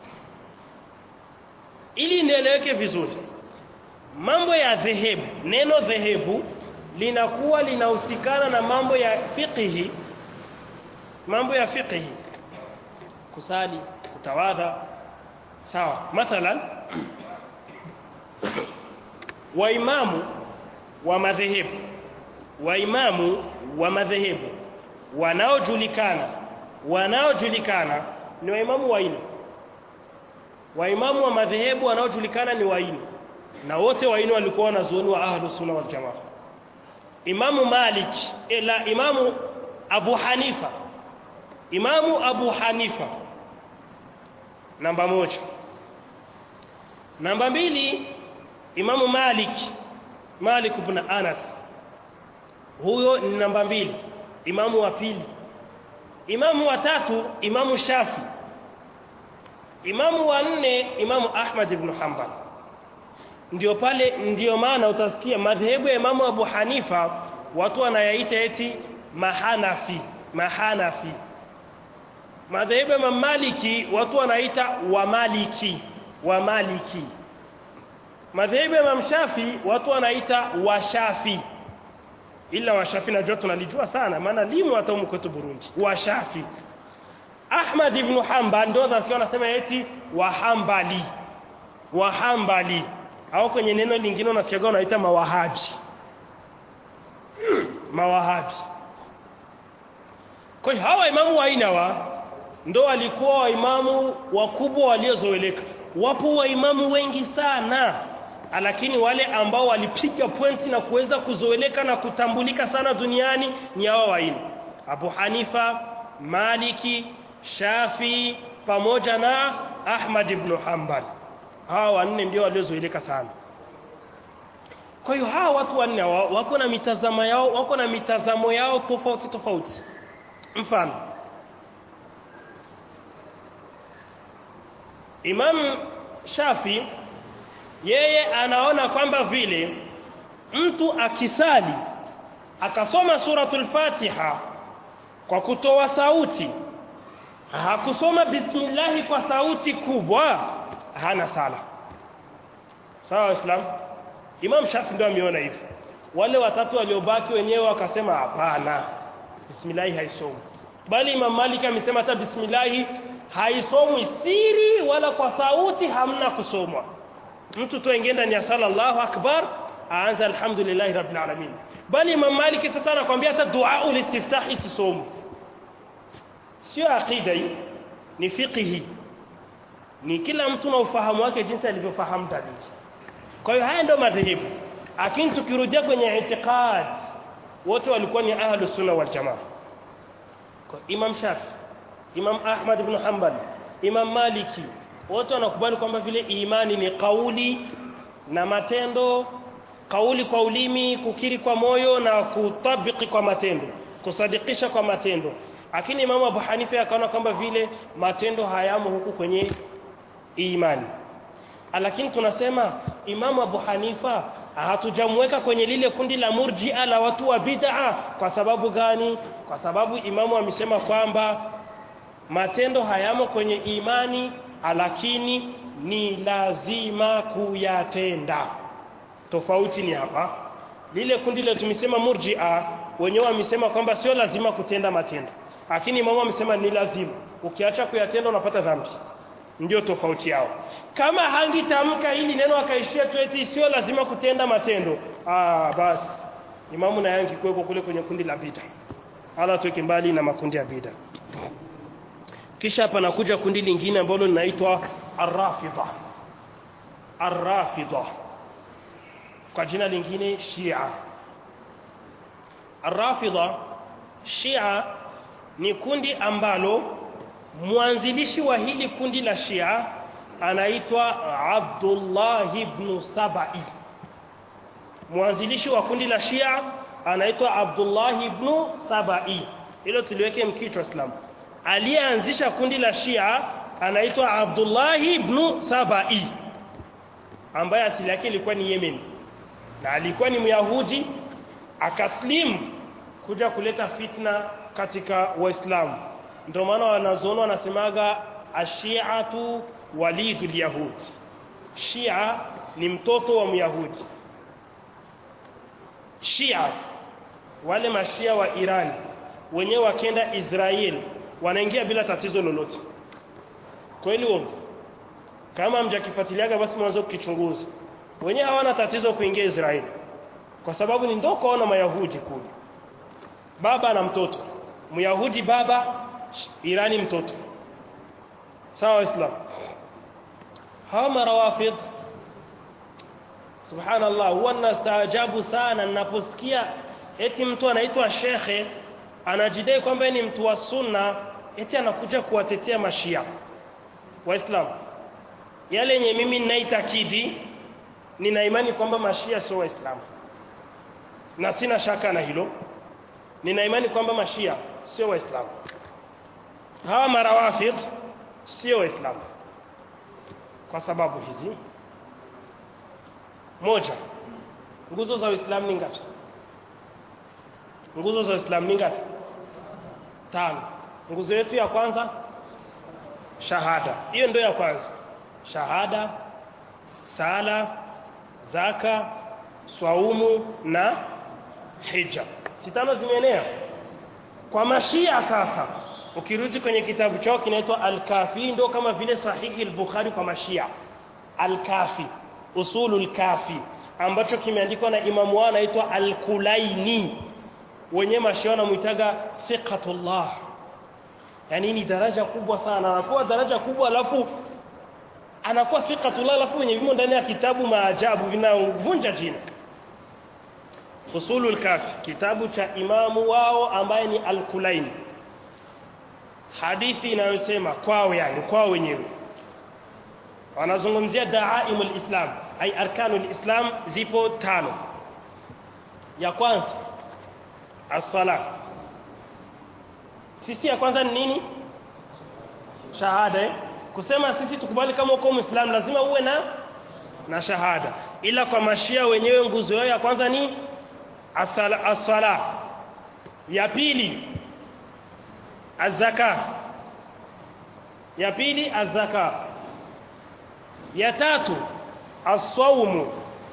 ili nieleweke vizuri mambo ya dhehebu neno dhehebu linakuwa linahusikana na mambo ya fiqhi mambo ya fiqhi kusali kutawadha sawa mathalan waimamu wa madhehebu waimamu wa madhehebu wanaojulikana wanaojulikana ni waimamu waine waimamu wa madhehebu wanaojulikana ni waine na wote waine walikuwa wanazuoni wa ahlus sunna wal jamaa imamu malik ila imamu abu hanifa imamu abu hanifa namba moja namba mbili imamu malik malik ibn anas huyo ni namba mbili imamu wa pili imamu wa tatu imamu shafi imamu wa nne imamu ahmad ibn hanbal ndio pale ndio maana utasikia madhehebu ya imamu abu hanifa watu wanayaita eti mahanafi mahanafi madhehebu ya mamaliki watu wanaita wamaliki wamaliki madhehebu ya mamshafi watu wanaita washafi ila washafi najua tunalijua sana maana limu hata huko kwetu Burundi washafi Ahmad ibn Hanbal ndio nasikia anasema eti wahambali wahambali au kwenye neno lingine unasikia wanaita mawahabi mawahabi kwa hiyo hawa imamu wa aina wa ndo walikuwa waimamu wakubwa waliozoeleka wapo waimamu wengi sana lakini wale ambao walipiga pointi na kuweza kuzoeleka na kutambulika sana duniani ni hawa waine Abu Hanifa Maliki Shafi pamoja na Ahmad ibn Hanbal hawa wanne ndio waliozoeleka sana kwa hiyo hawa watu wanne wako na mitazamo yao wako na mitazamo yao tofauti tofauti mfano Imam Shafi yeye anaona kwamba vile mtu akisali akasoma suratul Fatiha kwa kutoa sauti hakusoma bismillahi kwa sauti kubwa hana sala sawa islam Imam Shafi ndio ameona hivyo wale watatu waliobaki wenyewe wakasema hapana bismillahi haisomi bali Imam Malik amesema hata bismillahi haisomwi siri wala kwa sauti hamna kusomwa mtu tu aingie ndani ya sala Allahu akbar aanza alhamdulillah rabbil alamin bali Imam Malik sasa anakuambia hata dua ulistiftah isisomu sio aqida hii ni fiqhi ni kila mtu na ufahamu wake jinsi alivyofahamu dalili kwa hiyo haya ndio madhehebu lakini tukirudia kwenye itikad wote walikuwa ni ahlus sunna wal jamaa kwa Imam Shafi Imam Ahmad ibn Hanbal Imam Maliki wote wanakubali kwamba vile imani ni kauli na matendo kauli kwa ulimi kukiri kwa moyo na kutabiki kwa matendo kusadikisha kwa matendo lakini Imam Abu Hanifa akaona kwamba vile matendo hayamo huku kwenye imani lakini tunasema Imam Abu Hanifa hatujamweka kwenye lile kundi la murji'a la watu wa bid'a kwa sababu gani kwa sababu imamu amesema kwamba matendo hayamo kwenye imani lakini ni lazima kuyatenda tofauti ni hapa lile kundi la tumesema murji'a wenyewe wamesema kwamba sio lazima kutenda matendo lakini imamu amesema ni lazima ukiacha kuyatenda unapata dhambi ndio tofauti yao kama hangitamka hili neno akaishia tu eti sio lazima kutenda matendo ah basi imamu na yangi kuweko kule kwenye kundi la bid'a ala tuweke mbali na makundi ya bid'a kisha hapa nakuja kundi lingine ambalo linaitwa arrafida arrafida kwa jina lingine shia arrafida shia ni kundi ambalo mwanzilishi wa hili kundi la shia anaitwa Abdullah ibn Sabai mwanzilishi wa kundi la Shia anaitwa Abdullah ibn Sabai hilo tuliweke mkichwa Islam aliyeanzisha kundi la Shia anaitwa Abdullah ibn Sabai ambaye asili yake ilikuwa ni Yemen na alikuwa ni Myahudi akaslim kuja kuleta fitna katika Waislamu ndio maana wanazoona wanasemaga ashiatu walidul yahud Shia ni mtoto wa Myahudi Shia wale mashia wa Iran wenyewe wakenda Israel wanaingia bila tatizo lolote kweli uongo kama mjakifuatiliaga basi mwanzo kukichunguza wenyewe hawana tatizo kuingia Israel kwa sababu ni ndoko wana mayahudi kule baba na mtoto myahudi baba Irani mtoto sawa islam hawa marawafid subhanallah huwa nastaajabu sana ninaposikia eti mtu anaitwa shekhe anajidai kwamba ni mtu wa sunna eti anakuja kuwatetea mashia waislamu yale yenye mimi ninaitakidi nina imani kwamba mashia sio waislamu na sina shaka na hilo nina imani kwamba mashia sio waislamu hawa marawafid sio waislamu kwa sababu hizi moja nguzo za uislamu ni ngapi nguzo za uislamu ni ngapi tano nguzo yetu ya kwanza shahada hiyo ndio ya kwanza shahada sala zaka swaumu na hija sitano zimeenea kwa mashia sasa ukirudi kwenye kitabu chao kinaitwa al-kafi ndio kama vile sahihi al-bukhari kwa mashia al-kafi usulul kafi ambacho kimeandikwa na imamu wao anaitwa al-kulaini wenye mashia wanamuitaga thiqatullah yani ni daraja kubwa sana anakuwa daraja kubwa alafu anakuwa thiqatullah alafu wenye vimo ndani ya kitabu maajabu vinavunja jina usulul kafi kitabu cha imamu wao ambaye ni al-kulaini hadithi inayosema kwao yani kwao wenyewe wanazungumzia daaimul islam ay arkanul islam zipo tano ya kwanza as-sala sisi ya kwanza ni nini shahada eh? kusema sisi tukubali kama uko muislam lazima uwe na na shahada ila kwa mashia wenyewe nguzo yao ya kwanza ni as-sala as-sala ya pili azaka ya pili azaka ya tatu asaumu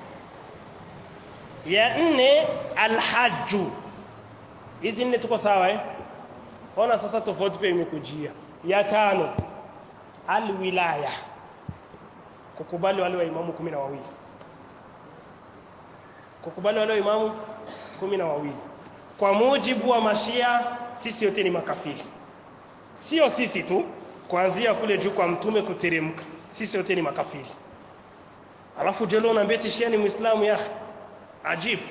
ya nne alhaju hizi nne tuko sawa eh ona sasa tofauti pia imekujia ya tano alwilaya kukubali wale wa imamu kumi na wawili kukubali wale wa imamu kumi na wawili kwa mujibu wa mashia sisi wote ni makafiri sio sisi tu kuanzia kule juu kwa mtume kuteremka sisi wote ni makafiri alafu je leo unaambia tishia ni muislamu ya ajibu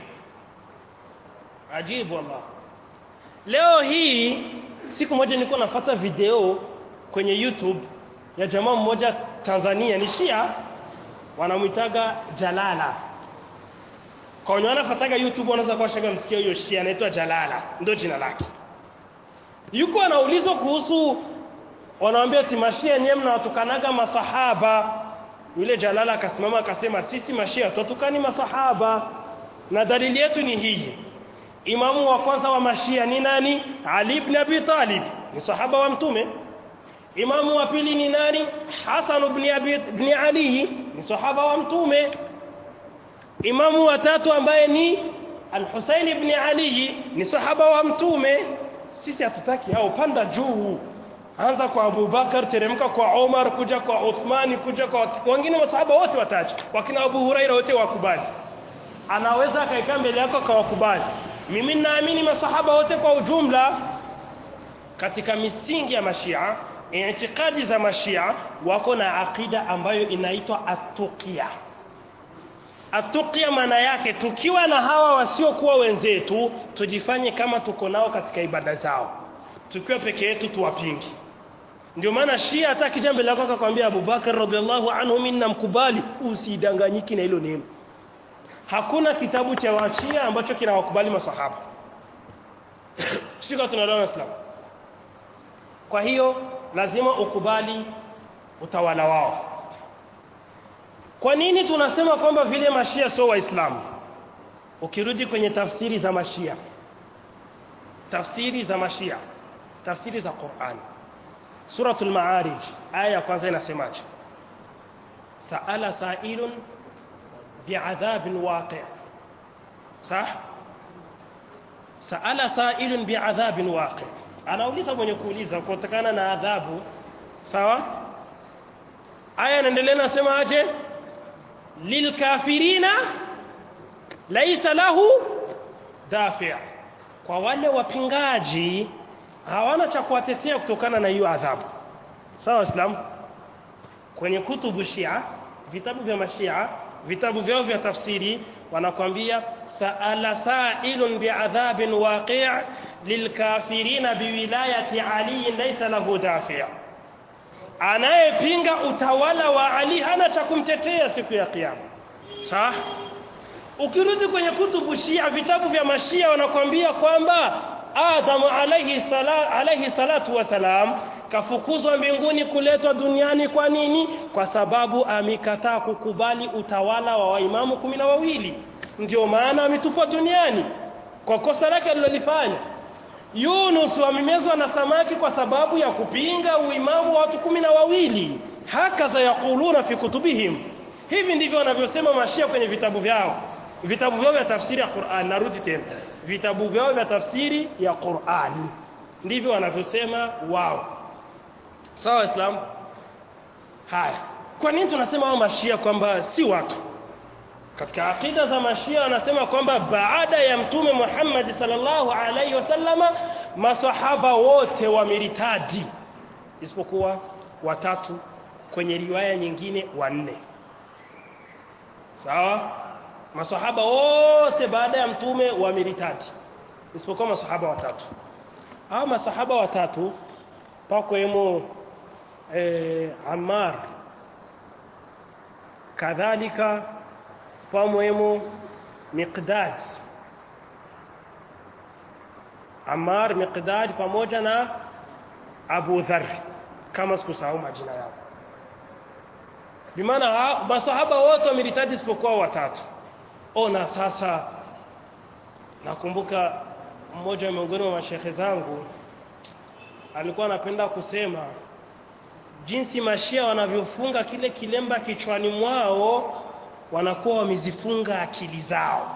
ajibu wallah leo hii siku moja nilikuwa nafuata video kwenye YouTube ya jamaa mmoja Tanzania ni Shia wanamuitaga Jalala kwa wenye wanafuataga YouTube wanaweza kuwa shaga msikia huyo Shia anaitwa Jalala ndio jina lake yuko anaulizwa kuhusu wanawambia timashia nyewe mnawatukanaga masahaba yule jalala akasimama akasema sisi mashia tutukani masahaba na dalili yetu ni hii imamu wa kwanza wa mashia ni nani ali ibn abi talib ni sahaba wa mtume imamu wa pili ni nani hasan ibn abi ibn ali ni sahaba wa mtume imamu wa tatu ambaye ni al-husayn ibn ali ni sahaba wa mtume sisi hatutaki hao panda juu anza kwa Abubakar teremka kwa Omar kuja kwa Uthmani kuja kwa wengine masahaba wote wataji wakina Abu Huraira wote wakubali anaweza akaikaa mbele yako akawakubali mimi naamini masahaba wote kwa ujumla katika misingi ya mashia itikadi za mashia wako na akida ambayo inaitwa atuqia atuqia maana yake tukiwa na hawa wasiokuwa wenzetu tujifanye kama tuko nao katika ibada zao tukiwa peke yetu tuwapingi ndio maana shia hata akija mbele yako akakwambia Abubakar radhiallahu anhu mimi namkubali usidanganyiki na hilo neno hakuna kitabu cha washia ambacho kinawakubali masahaba sio tunaelewa Islam kwa hiyo lazima ukubali utawala wao kwa nini tunasema kwamba vile mashia sio waislamu ukirudi kwenye tafsiri za mashia tafsiri za mashia tafsiri za Qur'an suratul maarij aya ya kwanza inasemaje saala sa'ilun bi'adhabin waqi' sah saala sa'ilun bi'adhabin waqi' anauliza mwenye kuuliza kutokana na adhabu sawa aya inaendelea nasema aje lilkafirina laisa lahu dafi' kwa wale wapingaji hawana cha kuwatetea kutokana na hiyo adhabu sawa waislamu kwenye kutubu shia vitabu vya mashia vitabu vyao vya tafsiri wanakwambia saala sa'ilun bi'adhabin waqi' lilkafirina biwilayati ali laysa lahu dafi' anayepinga utawala wa Ali hana cha kumtetea siku ya kiyama sawa ukirudi kwenye kutubu shia vitabu vya mashia wanakwambia kwamba Adam alayhi sala alayhi salatu wasalam kafukuzwa mbinguni kuletwa duniani kwa nini kwa sababu amekataa kukubali utawala wa waimamu kumi na wawili ndio maana ametupwa duniani kwa kosa lake alilolifanya Yunus amemezwa na samaki kwa sababu ya kupinga uimamu wa watu kumi na wawili hakaza yakuluna fi kutubihim hivi ndivyo wanavyosema mashia kwenye vitabu vyao vitabu vyao vya tafsiri ya Qur'an narudi tena vitabu vyao vya tafsiri ya Qur'an ndivyo wanavyosema wao sawa so, Islam haya kwa nini tunasema wao mashia kwamba si watu katika akida za mashia wanasema kwamba baada ya mtume Muhammad sallallahu alaihi wasallama masahaba wote wameritadi isipokuwa watatu kwenye riwaya nyingine wanne sawa masahaba wote baada ya mtume wameritadi isipokuwa masahaba watatu hao masahaba watatu pakwemo eh, Ammar kadhalika pamwemo Miqdad Ammar Miqdad pamoja na Abu Dharr kama sikusahau majina yao bimaana masahaba wote wameritaji isipokuwa watatu ona sasa nakumbuka mmoja miongoni mwa mashehe zangu alikuwa anapenda kusema jinsi mashia wanavyofunga kile kilemba kichwani mwao wanakuwa wamezifunga akili zao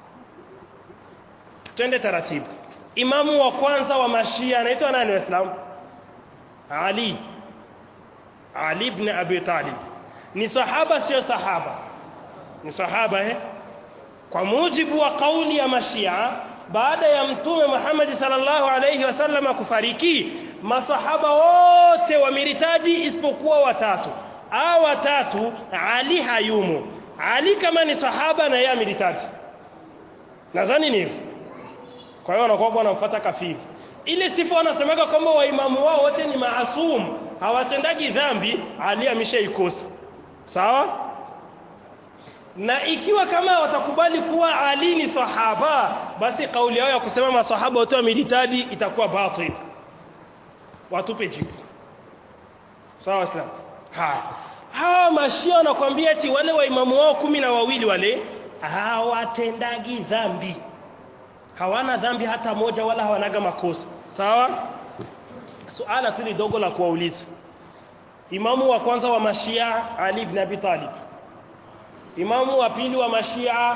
twende taratibu imamu wa kwanza wa mashia anaitwa nani waislamu ali ali ibn abi talib ni sahaba sio sahaba ni sahaba eh kwa mujibu wa kauli ya mashia baada ya mtume Muhammad sallallahu alayhi wasallam kufariki masahaba wote wameritaji isipokuwa watatu hao watatu Ali hayumo Ali kama ni sahaba na yeye ameritaji nadhani ni hivyo kwa hiyo wanakuwa wanamfuata kafiri ile sifa wanasemaga kwamba waimamu wao wote ni maasum hawatendagi dhambi Ali ameshaikosa sawa na ikiwa kama watakubali kuwa Ali ni sahaba basi kauli yao ya kusema masahaba wote wameritadi itakuwa batil watupe jibu sawa islam haya hawa mashia wanakwambia eti wale waimamu wao kumi na wawili wale hawatendagi dhambi hawana dhambi hata moja wala hawanaga makosa sawa suala tu ni dogo la kuwauliza imamu wa kwanza wa mashia Ali ibn Abi Talib imamu wa pili wa mashia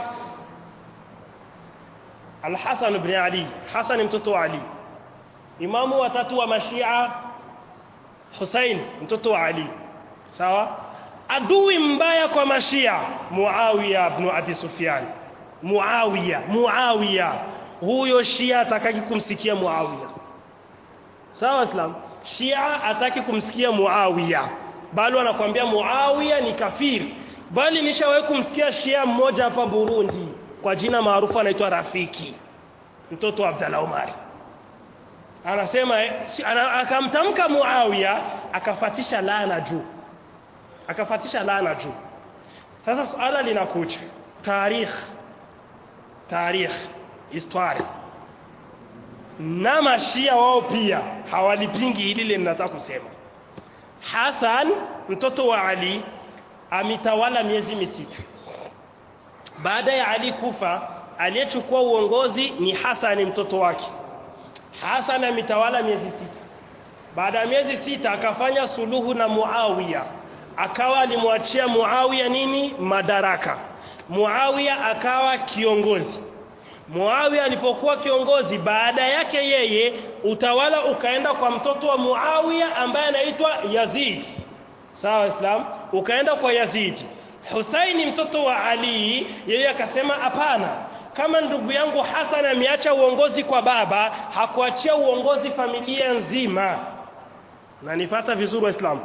Al-Hasan ibn Ali Hasan mtoto wa Ali imamu wa tatu wa mashia Hussein mtoto wa Ali sawa adui mbaya kwa mashia Muawiya ibn Abi Sufyan Muawiya Muawiya huyo Shia atakaki kumsikia Muawiya sawa Islam Shia ataki kumsikia Muawiya bali anakuambia Muawiya ni kafiri bali nishawahi kumsikia Shia mmoja hapa Burundi kwa jina maarufu anaitwa Rafiki mtoto wa Abdallah Omari anasema ana, akamtamka Muawiya akafatisha laana juu akafatisha laana juu sasa swala linakuja tarikh tarikh historia na mashia wao pia hawalipingi hili lile ninataka kusema Hassan mtoto wa Ali amitawala miezi misita baada ya Ali kufa aliyechukua uongozi ni Hassan mtoto wake Hassan amitawala miezi sita baada ya miezi sita akafanya suluhu na Muawiya akawa alimwachia Muawiya nini madaraka Muawiya akawa kiongozi Muawiya alipokuwa kiongozi baada yake yeye utawala ukaenda kwa mtoto wa Muawiya ambaye anaitwa Yazid sawa Islam ukaenda kwa Yazid Husaini mtoto wa Ali yeye akasema hapana kama ndugu yangu Hassan ameacha uongozi kwa baba hakuachia uongozi familia nzima na nifata vizuri waislamu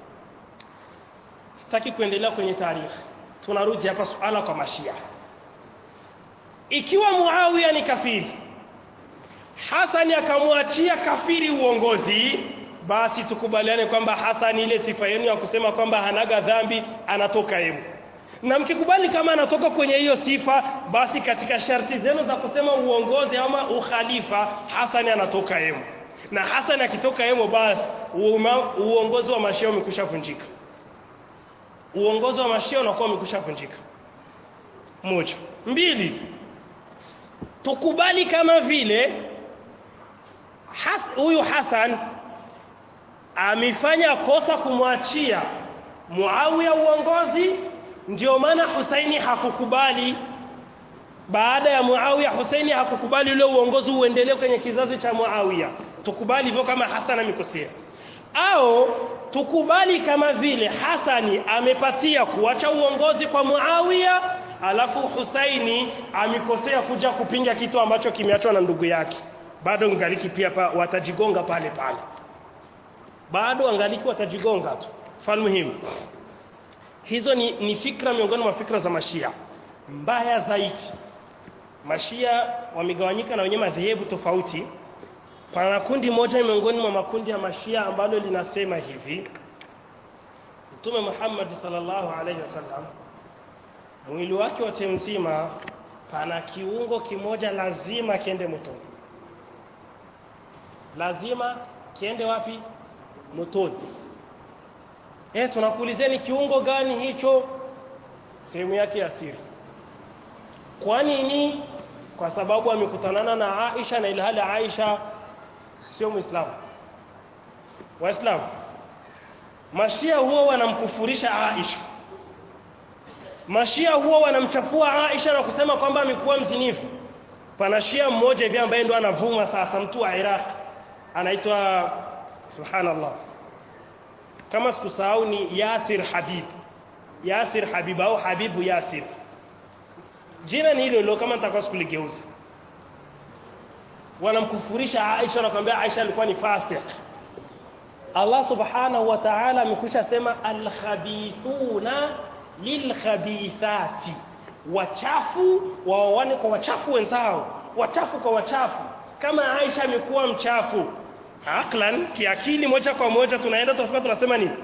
sitaki kuendelea kwenye taarifa tunarudi hapa suala kwa mashia ikiwa Muawiya ni kafiri Hassan akamwachia kafiri uongozi basi tukubaliane kwamba Hassan ile sifa yenu ya kusema kwamba hanaga dhambi anatoka yeye na mkikubali kama anatoka kwenye hiyo sifa basi katika sharti zenu za kusema uongozi ama ukhalifa Hassan anatoka yeye na Hassan akitoka yeye basi uongozi wa mashia umekwisha vunjika uongozi wa mashia unakuwa umekwisha vunjika moja mbili tukubali kama vile huyu has, Hassan amefanya kosa kumwachia Muawiya uongozi ndio maana Husaini hakukubali baada ya Muawiya Husaini hakukubali ule uongozi uendelee kwenye kizazi cha Muawiya tukubali hivyo kama Hassan amekosea au tukubali kama vile Hasani amepatia kuacha uongozi kwa Muawiya alafu Husaini amekosea kuja kupinga kitu ambacho kimeachwa na ndugu yake bado ngaliki pia pa, watajigonga pale pale bado angaliki watajigonga tu falmuhimu hizo ni, ni fikra miongoni mwa fikra za mashia mbaya zaidi mashia wamegawanyika na wenye madhehebu tofauti pana kundi moja miongoni mwa makundi ya mashia ambalo linasema hivi Mtume Muhammad sallallahu alaihi wasallam mwili wake wote mzima pana kiungo kimoja lazima kiende motoni lazima kiende wapi motoni eh tunakuulizeni kiungo gani hicho sehemu yake ya siri kwa nini kwa sababu amekutanana na Aisha na ilhali Aisha sio muislamu waislamu mashia huwa wanamkufurisha Aisha mashia huwa wanamchafua Aisha na kusema kwamba amekuwa mzinifu pana shia mmoja hivi ambaye ndo anavuma sasa mtu wa Iraq anaitwa subhanallah kama sikusahau ni Yasir Habib Yasir Habib au Habibu Yasir jina ni hilo hilo kama nitakuwa sikuligeuza wanamkufurisha Aisha na kumwambia Aisha alikuwa ni fasik Allah subhanahu wa ta'ala amekwisha sema al-khabithuna lilkhabithati wachafu waoane kwa wachafu wenzao wachafu kwa wachafu kama Aisha amekuwa mchafu aklan kiakili moja kwa moja tunaenda tunafika tunasema nini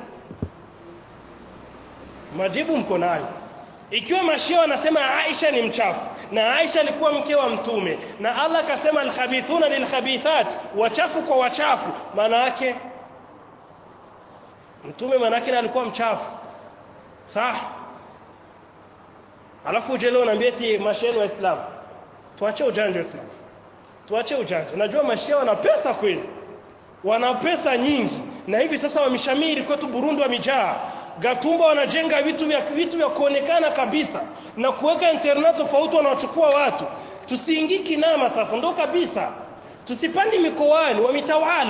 majibu mko nayo ikiwa mashia wanasema Aisha ni mchafu na Aisha alikuwa mke wa mtume na Allah akasema alkhabithuna lilkhabithat wachafu kwa wachafu maana yake mtume maana yake alikuwa mchafu sawa alafu uje leo naambia eti mashia wa Islam tuache ujanja Islam tuache ujanja najua mashia wana pesa kweli wana pesa nyingi na hivi sasa wameshamiri kwetu Burundi wamejaa Gatumba wanajenga vitu vya vitu vya kuonekana kabisa na kuweka internet tofauti wanawachukua watu tusiingii kinama sasa ndo kabisa tusipandi mikoani wamitawala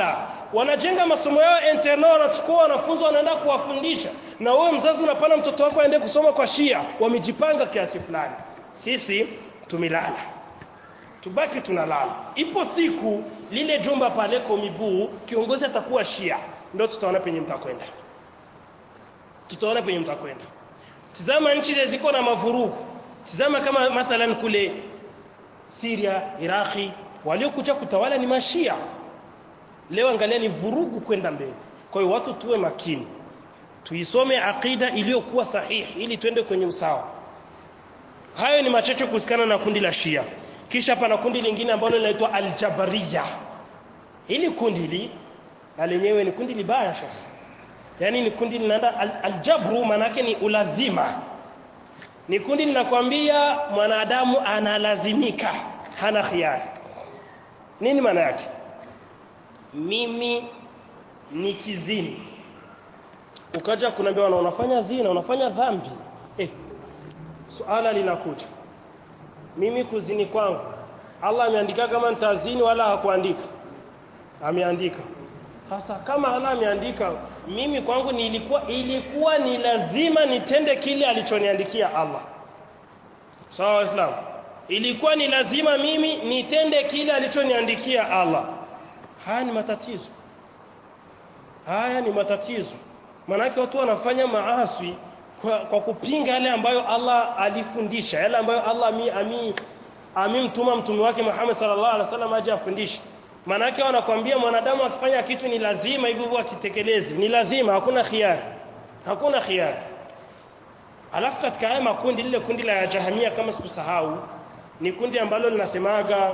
wanajenga masomo yao internal wanachukua wanafunzi wanaenda kuwafundisha na wewe mzazi unapana mtoto wako aende kusoma kwa Shia wamejipanga kiasi fulani sisi tumelala tubaki tunalala ipo siku lile jumba pale komibuu kiongozi atakuwa Shia ndio tutaona penye mtakwenda tutaona penye mtakwenda tizama nchi ziko na mavurugu tizama kama mathalan kule Syria Iraki waliokuja kutawala ni mashia leo angalia ni vurugu kwenda mbele kwa hiyo watu tuwe makini tuisome akida iliyokuwa sahihi ili twende kwenye usawa hayo ni machache kuhusikana na kundi la Shia kisha pana kundi lingine ambalo linaitwa Al-Jabariya hili kundi li na lenyewe ni kundi libaya sasa yani ni kundi linaenda al aljabru manake ni ulazima ni kundi linakwambia mwanadamu analazimika hana khiari nini maana yake mimi ni kizini ukaja kunaambia wana unafanya zina unafanya dhambi eh suala linakuja mimi kuzini kwangu Allah ameandika kama nitazini wala hakuandika ameandika sasa kama Allah ameandika mimi kwangu nilikuwa ilikuwa ni lazima nitende kile alichoniandikia Allah sawa waislamu ilikuwa ni lazima mimi nitende kile alichoniandikia Allah haya ni matatizo haya ni matatizo manake watu wanafanya maaswi kwa, kwa kupinga yale ambayo Allah alifundisha yale ambayo Allah ami, ami amimtuma mtume wake Muhammad sallallahu alaihi wasallam aje afundishe manake wanakwambia mwanadamu akifanya kitu ni lazima hivyo akitekeleze ni lazima hakuna khiari hakuna khiari alafu katika haya makundi lile kundi la jahamia kama sikusahau ni kundi ambalo linasemaga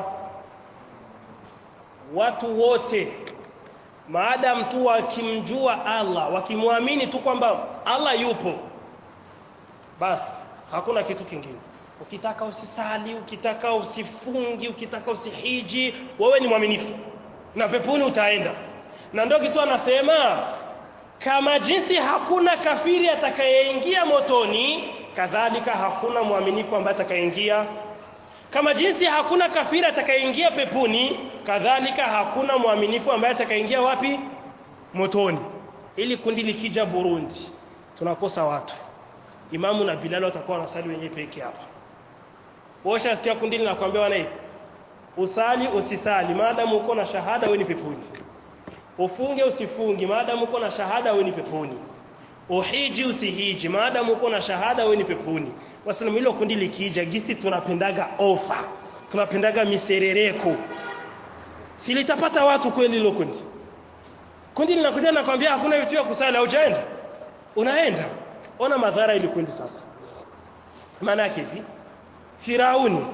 watu wote maadamu tu wakimjua Allah wakimwamini tu kwamba Allah yupo basi hakuna kitu kingine ukitaka usisali ukitaka usifungi ukitaka usihiji wewe ni mwaminifu na peponi utaenda na ndio kiswa anasema kama jinsi hakuna kafiri atakayeingia motoni kadhalika hakuna mwaminifu ambaye atakayeingia kama jinsi hakuna kafiri atakayeingia peponi kadhalika hakuna mwaminifu ambaye atakayeingia wapi motoni ili kundi likija Burundi tunakosa watu Imamu na Bilal watakuwa wanasali wenyewe peke hapa Washa sikia kundi linakwambia wana hivi usali usisali maadamu uko na shahada wewe ni peponi ufunge usifungi maadamu uko na shahada wewe ni peponi uhiji usihiji maadamu uko na shahada wewe ni peponi wasilamu hilo kundi likija gisi tunapendaga ofa tunapendaga miserereko silitapata watu kweli hilo kundi kundi linakuja nakwambia hakuna vitu vya kusali haujaenda unaenda ona madhara ili kundi sasa maana yake hivi Firauni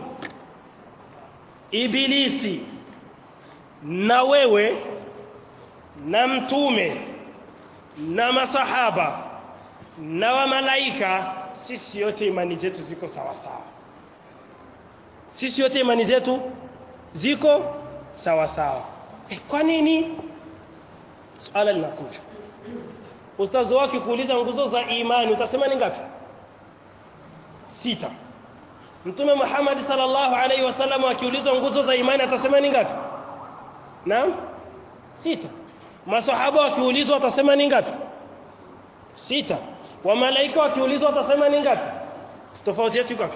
Ibilisi na wewe na mtume na masahaba na wa malaika sisi yote imani zetu ziko sawa sawa sisi yote imani zetu ziko sawa sawa e, kwa nini swala linakuja ustazi wake kuuliza nguzo za imani utasema ni ngapi sita Mtume Muhammad sallallahu alaihi wasallam akiulizwa nguzo za imani atasema ni ngapi? Naam? Sita. Masahaba wakiulizwa watasema ni ngapi? Sita. Wa malaika wakiulizwa watasema ni ngapi? Tofauti yetu iko wapi?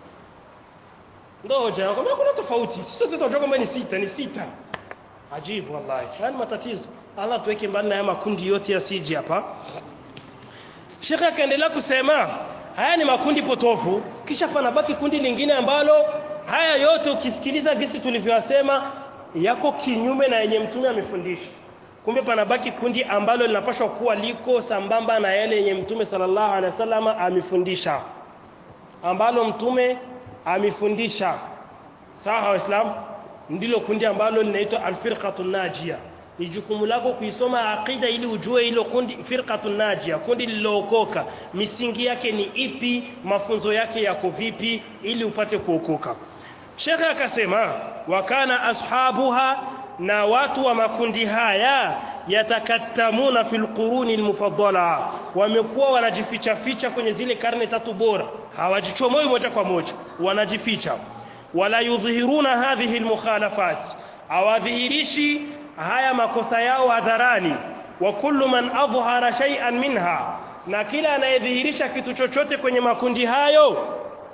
Ndio hoja yako. Kuna tofauti. Sisi sote tunajua kwamba ni sita, ni sita. Ajibu wallahi. Haya matatizo. Allah tuweke mbali na haya makundi yote yasije hapa. Sheikh akaendelea kusema haya ni makundi potofu kisha panabaki kundi lingine ambalo haya yote ukisikiliza gisi tulivyosema yako kinyume na yenye mtume amefundisha kumbe panabaki kundi ambalo linapaswa kuwa liko sambamba na yale yenye mtume sallallahu alaihi wasallam amefundisha ambalo mtume amefundisha sawa waislamu ndilo kundi ambalo linaitwa alfirqatun najia ni jukumu lako kuisoma aqida ili ujue ilo kundi firqatun najia kundi lilookoka misingi yake ni ipi mafunzo yake yako vipi ili upate kuokoka Sheikh akasema wakana ashabuha na watu wa makundi haya yatakattamuna fil quruni almufaddala wamekuwa wanajificha ficha kwenye zile karne tatu bora hawajichomoi moja kwa moja wanajificha wala yudhihiruna hadhihi almukhalafat awadhihirishi haya makosa yao hadharani wa kullu man adhhara shay'an minha na kila anayedhihirisha kitu chochote kwenye makundi hayo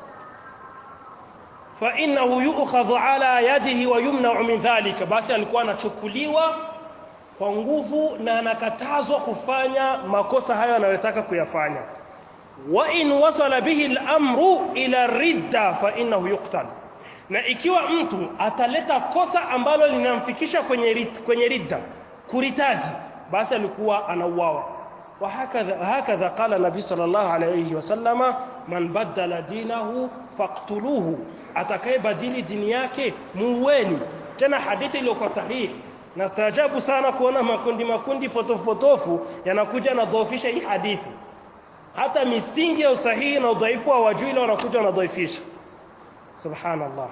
fa innahu yu'khadhu ala yadihi wa yumna'u min dhalika basi alikuwa anachukuliwa kwa nguvu na anakatazwa kufanya makosa hayo anayotaka kuyafanya wa in wasala bihi al-amru ila ridda fa innahu yuqtal na ikiwa mtu ataleta kosa ambalo linamfikisha kwenye rid, kwenye ridda kuritadi basi alikuwa anauawa وهكذا هكذا قال النبي صلى الله عليه وسلم من بدل دينه فاقتلوه atakayebadili dini yake muueni tena hadithi iliyokuwa sahihi na taajabu sana kuona makundi makundi potofu potofu yanakuja na dhaifisha hii hadithi hata misingi ya usahihi na udhaifu wa wajui ile wanakuja wanadhaifisha subhanallah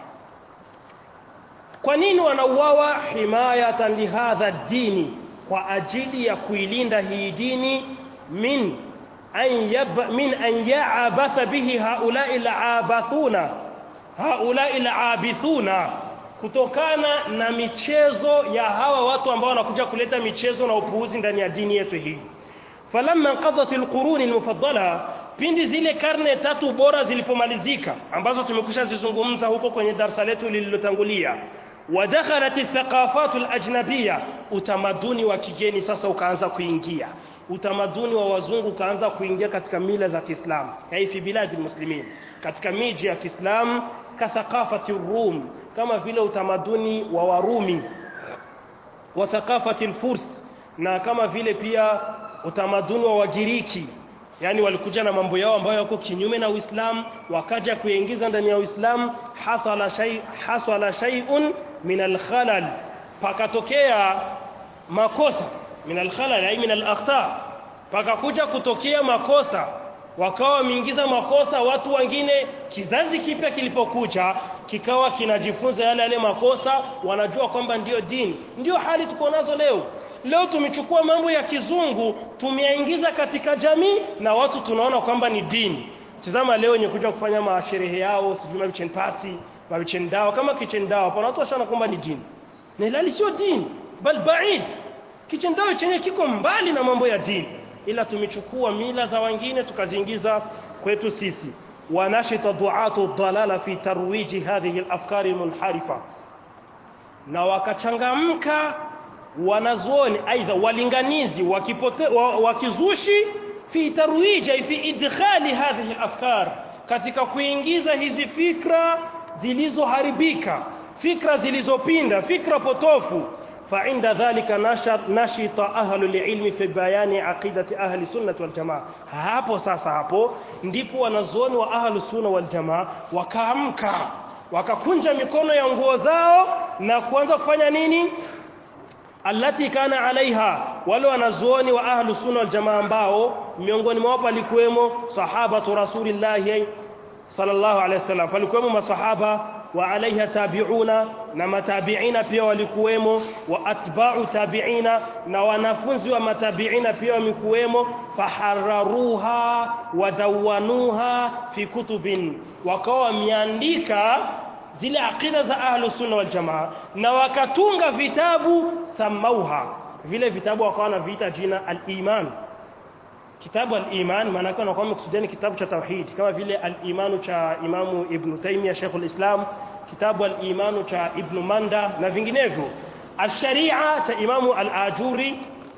kwa nini wanauawa himayatan lihadha dini kwa ajili ya kuilinda hii dini min an yab min an ya'abatha bihi haula'i al'abathuna haula'i al'abithuna kutokana na michezo ya hawa watu ambao wanakuja kuleta michezo na upuuzi ndani ya dini yetu hii falamma qadat alqurun almufaddala pindi zile karne tatu bora zilipomalizika ambazo tumekusha zizungumza huko kwenye darasa letu lililotangulia ودخلت الثقافات الأجنبية utamaduni wa kigeni sasa ukaanza kuingia utamaduni wa wazungu ukaanza kuingia katika mila za Kiislamu hai fi biladi muslimin katika miji ya Kiislamu ka thaqafati rum kama vile utamaduni wa Warumi wa thaqafati al-Furs na kama vile pia utamaduni wa Wagiriki yani walikuja na mambo yao ambayo yako kinyume na Uislamu wakaja kuingiza ndani ya Uislamu hasala shay hasala shay'un min al-khalal pakatokea makosa min al-khalal ay min al-akhta pakakuja kutokea makosa wakawa wameingiza makosa watu wengine kizazi kipya kilipokuja kikawa kinajifunza yale yale makosa wanajua kwamba ndiyo dini ndiyo hali tuko nazo leo leo tumechukua mambo ya kizungu tumeyaingiza katika jamii na watu tunaona kwamba ni dini tazama leo wenye kuja kufanya masherehe yao sijui mabichen party mabichen dawa kama kitchen dawa hapana watu washana kwamba ni dini na ilali sio dini bal baid kitchen dawa chenye kiko mbali na mambo ya dini ila tumechukua mila za wengine tukaziingiza kwetu sisi wanashita duatu dalala fi tarwiji hadhihi al-afkari al-munharifa na wakachangamka wanazuoni aidha walinganizi wakipote wa, wakizushi fi tarwija fi idkhali hadhihi afkar katika kuingiza hizi fikra zilizoharibika fikra zilizopinda fikra potofu فعند ذلك نشط نشط أهل العلم في بيان عقيدة أهل السنة والجماعة hapo sasa hapo ndipo wanazuoni wa ahlu sunna wal jamaa wakaamka wakakunja mikono ya nguo zao na kuanza kufanya nini allati kana alaiha wale wanazuoni wa ahlu sunna wal jamaa ambao miongoni mwao palikuwemo sahabatu rasulillahi sallallahu alaihi wasallam palikuwemo masahaba wa alaiha tabiuna na matabiina pia walikuwemo wa atba'u tabiina na wanafunzi wa matabiina pia wamekuwemo faharraruha wadawanuha fi kutubin wakawa wameandika zile aqida za ahlu sunna wal jamaa na wakatunga vitabu samauha vile vitabu wakawa wanaviita jina al-iman kitabu al-iman maana yake anakuwa amekusudia kitabu cha tauhid kama vile al-imanu cha imamu ibn Taymiyyah Sheikh al-Islam kitabu al-imanu cha ibn Manda na vinginevyo al-sharia cha imamu al-Ajuri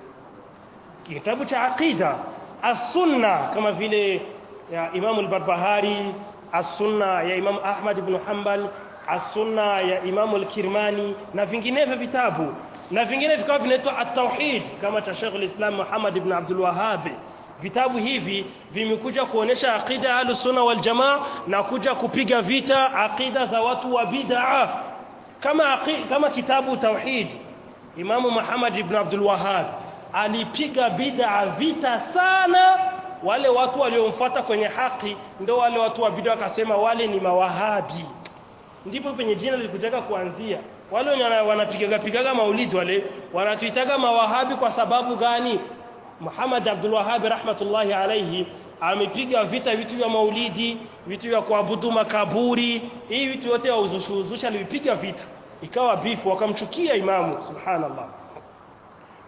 kitabu cha aqida as-sunna kama vile ya imamu al-Barbahari as-sunna ya imamu Ahmad ibn Hanbal as-sunna ya imamu al-Kirmani na vinginevyo vitabu na vingine vikawa vinaitwa at-tauhid kama cha Sheikh al-Islam Muhammad ibn Abdul Wahhab vitabu hivi vimekuja kuonesha aqida ya sunna wal jamaa na kuja kupiga vita aqida za watu wa bid'a kama kama kitabu tauhid Imamu Muhammad ibn Abdul Wahhab alipiga bid'a vita sana wale watu waliomfuata kwenye haki ndio wale watu wa bid'a wakasema wale ni mawahabi ndipo penye jina lilikutaka kuanzia wale wenye wanapigaga pigaga maulidi wale wanatuitaga mawahabi kwa sababu gani Muhammad Abdul Wahhab rahmatullahi alayhi amepiga vita vitu vya maulidi vitu vya kuabudu makaburi hii vitu yote wa uzushuzusha alipiga vita ikawa bifu wakamchukia imamu subhanallah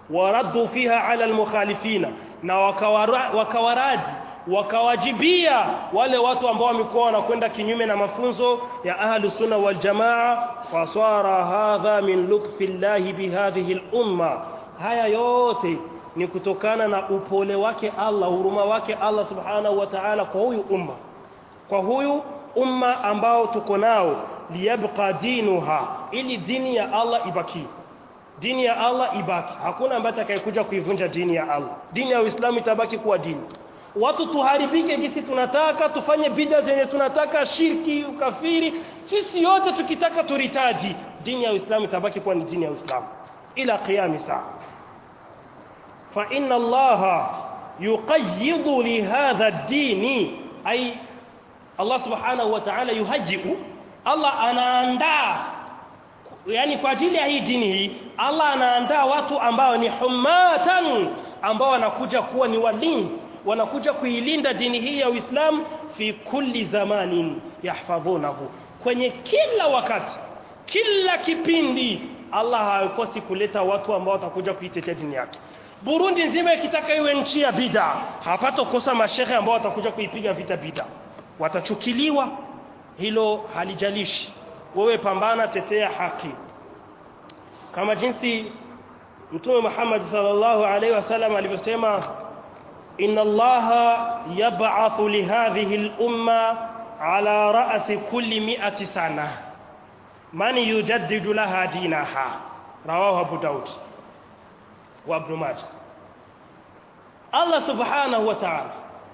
waraddu fiha ala almukhalifina na wakawara, wakawaradi wakawajibia wale watu ambao wamekuwa wanakwenda kinyume na mafunzo ya ahlu sunna wal jamaa fasara hadha min lutfi llahi bihadhihi al-umma haya yote ni kutokana na upole wake Allah huruma wake Allah subhanahu wa ta'ala kwa huyu umma kwa huyu umma ambao tuko nao liyabqa dinuha ili dini ya Allah ibaki dini ya Allah ibaki hakuna ambaye atakayekuja kuivunja dini ya Allah dini ya Uislamu itabaki kuwa dini watu tuharibike jinsi tunataka tufanye bid'a zenye tunataka shirki ukafiri sisi yote tukitaka turitaji dini ya Uislamu itabaki kuwa ni dini ya Uislamu ila qiyami saa fa inna Allah yuqayyidu li hadha ad-din ay Allah subhanahu wa ta'ala yuhajjiu Allah anaandaa yani kwa ajili ya hii dini hii Allah anaandaa watu ambao ni humatan ambao wanakuja kuwa ni walinzi wanakuja kuilinda dini hii ya Uislamu fi kulli zamanin yahfadhunahu kwenye kila wakati kila kipindi Allah hakosi kuleta watu ambao watakuja kuitetea dini yake Burundi nzima ikitaka iwe nchi ya bid'a hapatokosa mashehe ambao watakuja kuipiga vita bid'a watachukiliwa hilo halijalishi wewe pambana tetea haki kama jinsi Mtume Muhammad sallallahu alaihi wasallam alivyosema inna Allaha yab'athu li hadhihi al-umma ala ra'si kulli mi'ati sana man yujaddidu laha dinaha rawahu Abu Daud wa Ibn Majah Allah subhanahu wa ta'ala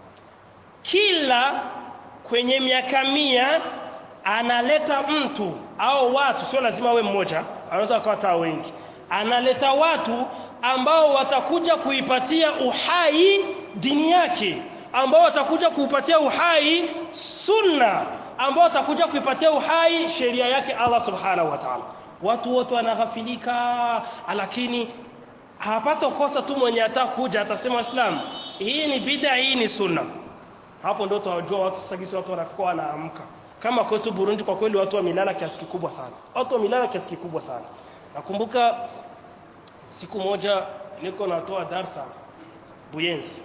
kila kwenye miaka mia analeta mtu au watu sio lazima awe mmoja anaweza kuwa wengi analeta watu ambao watakuja kuipatia uhai dini yake ambao watakuja kuipatia uhai sunna ambao watakuja kuipatia uhai sheria yake Allah subhanahu wa ta'ala watu wote wanaghafilika lakini hapato kosa tu mwenye atakuja atasema Islam hii ni bid'a hii ni sunna hapo ndio tutajua watu sasa watu wanakuwa wanaamka kama kwetu Burundi kwa kweli watu wamelala kiasi kikubwa sana watu wamelala kiasi kikubwa sana nakumbuka siku moja niko natoa darsa Buyenzi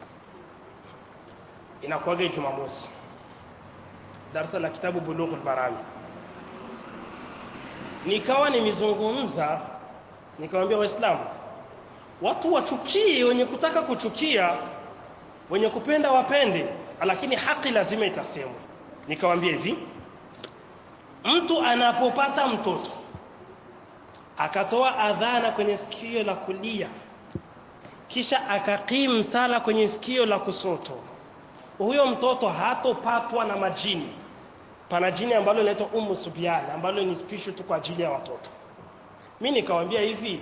inakuwaga Jumamosi darsa la kitabu Bulughul Marami nikawa nimezungumza nikamwambia waislamu watu wachukie wenye kutaka kuchukia wenye kupenda wapende lakini haki lazima itasemwa nikamwambia hivi mtu anapopata mtoto akatoa adhana kwenye sikio la kulia kisha akakim sala kwenye sikio la kusoto huyo mtoto hatopatwa na majini pana jini ambalo linaitwa Ummu Subyan ambalo ni special tu kwa ajili ya watoto mimi nikamwambia hivi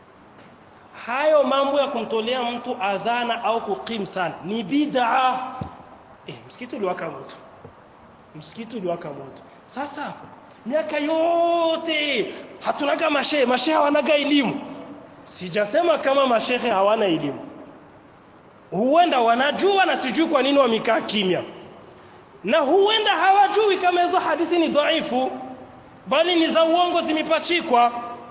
hayo mambo ya kumtolea mtu adhana au kukim sala ni bid'a eh msikiti uliwaka moto msikiti uliwaka moto sasa miaka yote hatunaga mashehe mashehe hawanaga elimu sijasema kama mashehe hawana elimu huenda wanajua na sijui kwa nini wamekaa kimya na huenda hawajui kama hizo hadithi ni dhaifu bali ni za uongo zimepachikwa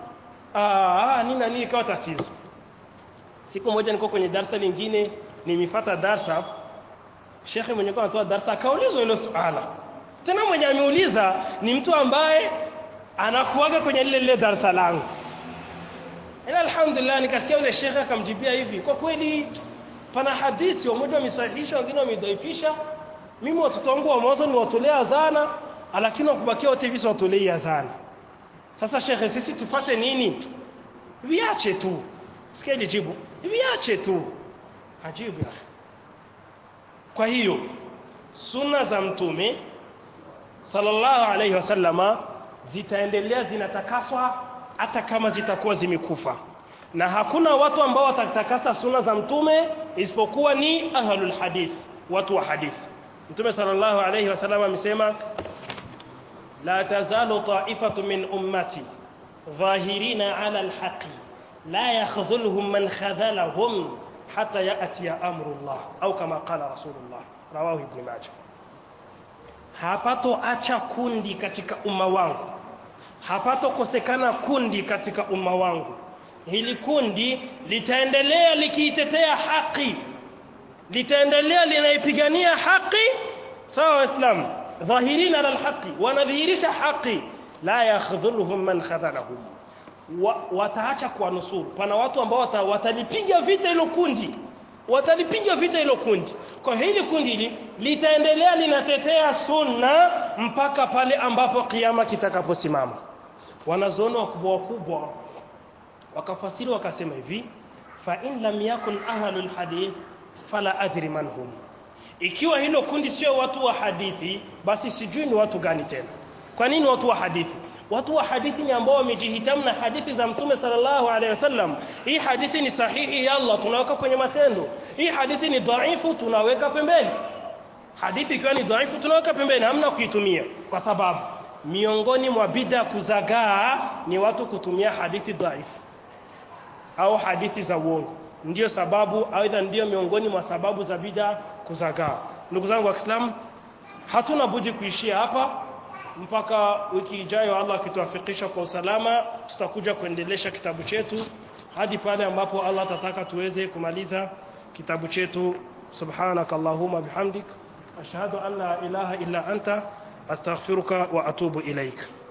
ah nini na nini ikawa tatizo siku moja niko kwenye darasa lingine nimifata darasa shekhe mwenye kwa anatoa darasa akaulizwa hilo swala tena mwenye ameuliza ni mtu ambaye anakuaga kwenye lile lile darasa langu ila alhamdulillah nikasikia yule shekhe akamjibia hivi kwa kweli pana hadithi wamoja wamesahihisha wengine wamedhaifisha mimi watoto wangu wa mwanzo ni watolea azana lakini wakubakia wote hivi watolei azana sasa shekhe sisi tupate nini viache tu sikia jibu viache tu ajibu ya kwa hiyo sunna za mtume sallallahu alayhi wasallama zitaendelea zinatakaswa hata kama zitakuwa zimekufa na hakuna watu ambao watatakasa sunna za mtume isipokuwa ni ahlul hadith watu wa hadith mtume sallallahu alayhi wasallam amesema la tazalu ta'ifatu min ummati dhahirina ala alhaqi la yakhdhuluhum man khadhalahum hatta ya'ti amrullah au kama qala rasulullah rawahu ibn majah hapato acha kundi katika umma wangu hapato kosekana kundi katika umma wangu hili kundi litaendelea likiitetea haki litaendelea linaipigania haki sawa waislamu dhahirina ala alhaqi wanadhihirisha haki la yakhdhuluhum man khadhalahum wa, wataacha kuwanusuru pana watu ambao wata, watalipiga vita hilo kundi watalipiga vita hilo kundi kwa hili kundi hili litaendelea linatetea sunna mpaka pale ambapo kiama kitakaposimama wanazuoni wakubwa wakubwa wakafasiri wakasema hivi fa in lam yakun ahlul hadith fala adri man hum ikiwa hilo kundi sio watu wa hadithi basi sijui ni watu gani tena kwa nini watu wa hadithi watu wa hadithi ni ambao wamejihitamu na hadithi za mtume sallallahu alaihi wasallam hii hadithi ni sahihi ya Allah tunaweka kwenye matendo hii hadithi ni dhaifu tunaweka pembeni hadithi ikiwa ni dhaifu tunaweka pembeni hamna kuitumia kwa sababu miongoni mwa bid'a kuzagaa ni watu kutumia hadithi dhaifu au hadithi za uongo ndiyo sababu aidha ndiyo miongoni mwa sababu za bid'a kuzagaa ndugu zangu wa Kiislamu hatuna budi kuishia hapa mpaka wiki ijayo Allah akituafikisha kwa usalama tutakuja kuendelesha kitabu chetu hadi pale ambapo Allah atataka tuweze kumaliza kitabu chetu subhanakallahumma bihamdik ashhadu an la ilaha illa anta astaghfiruka wa atubu ilaik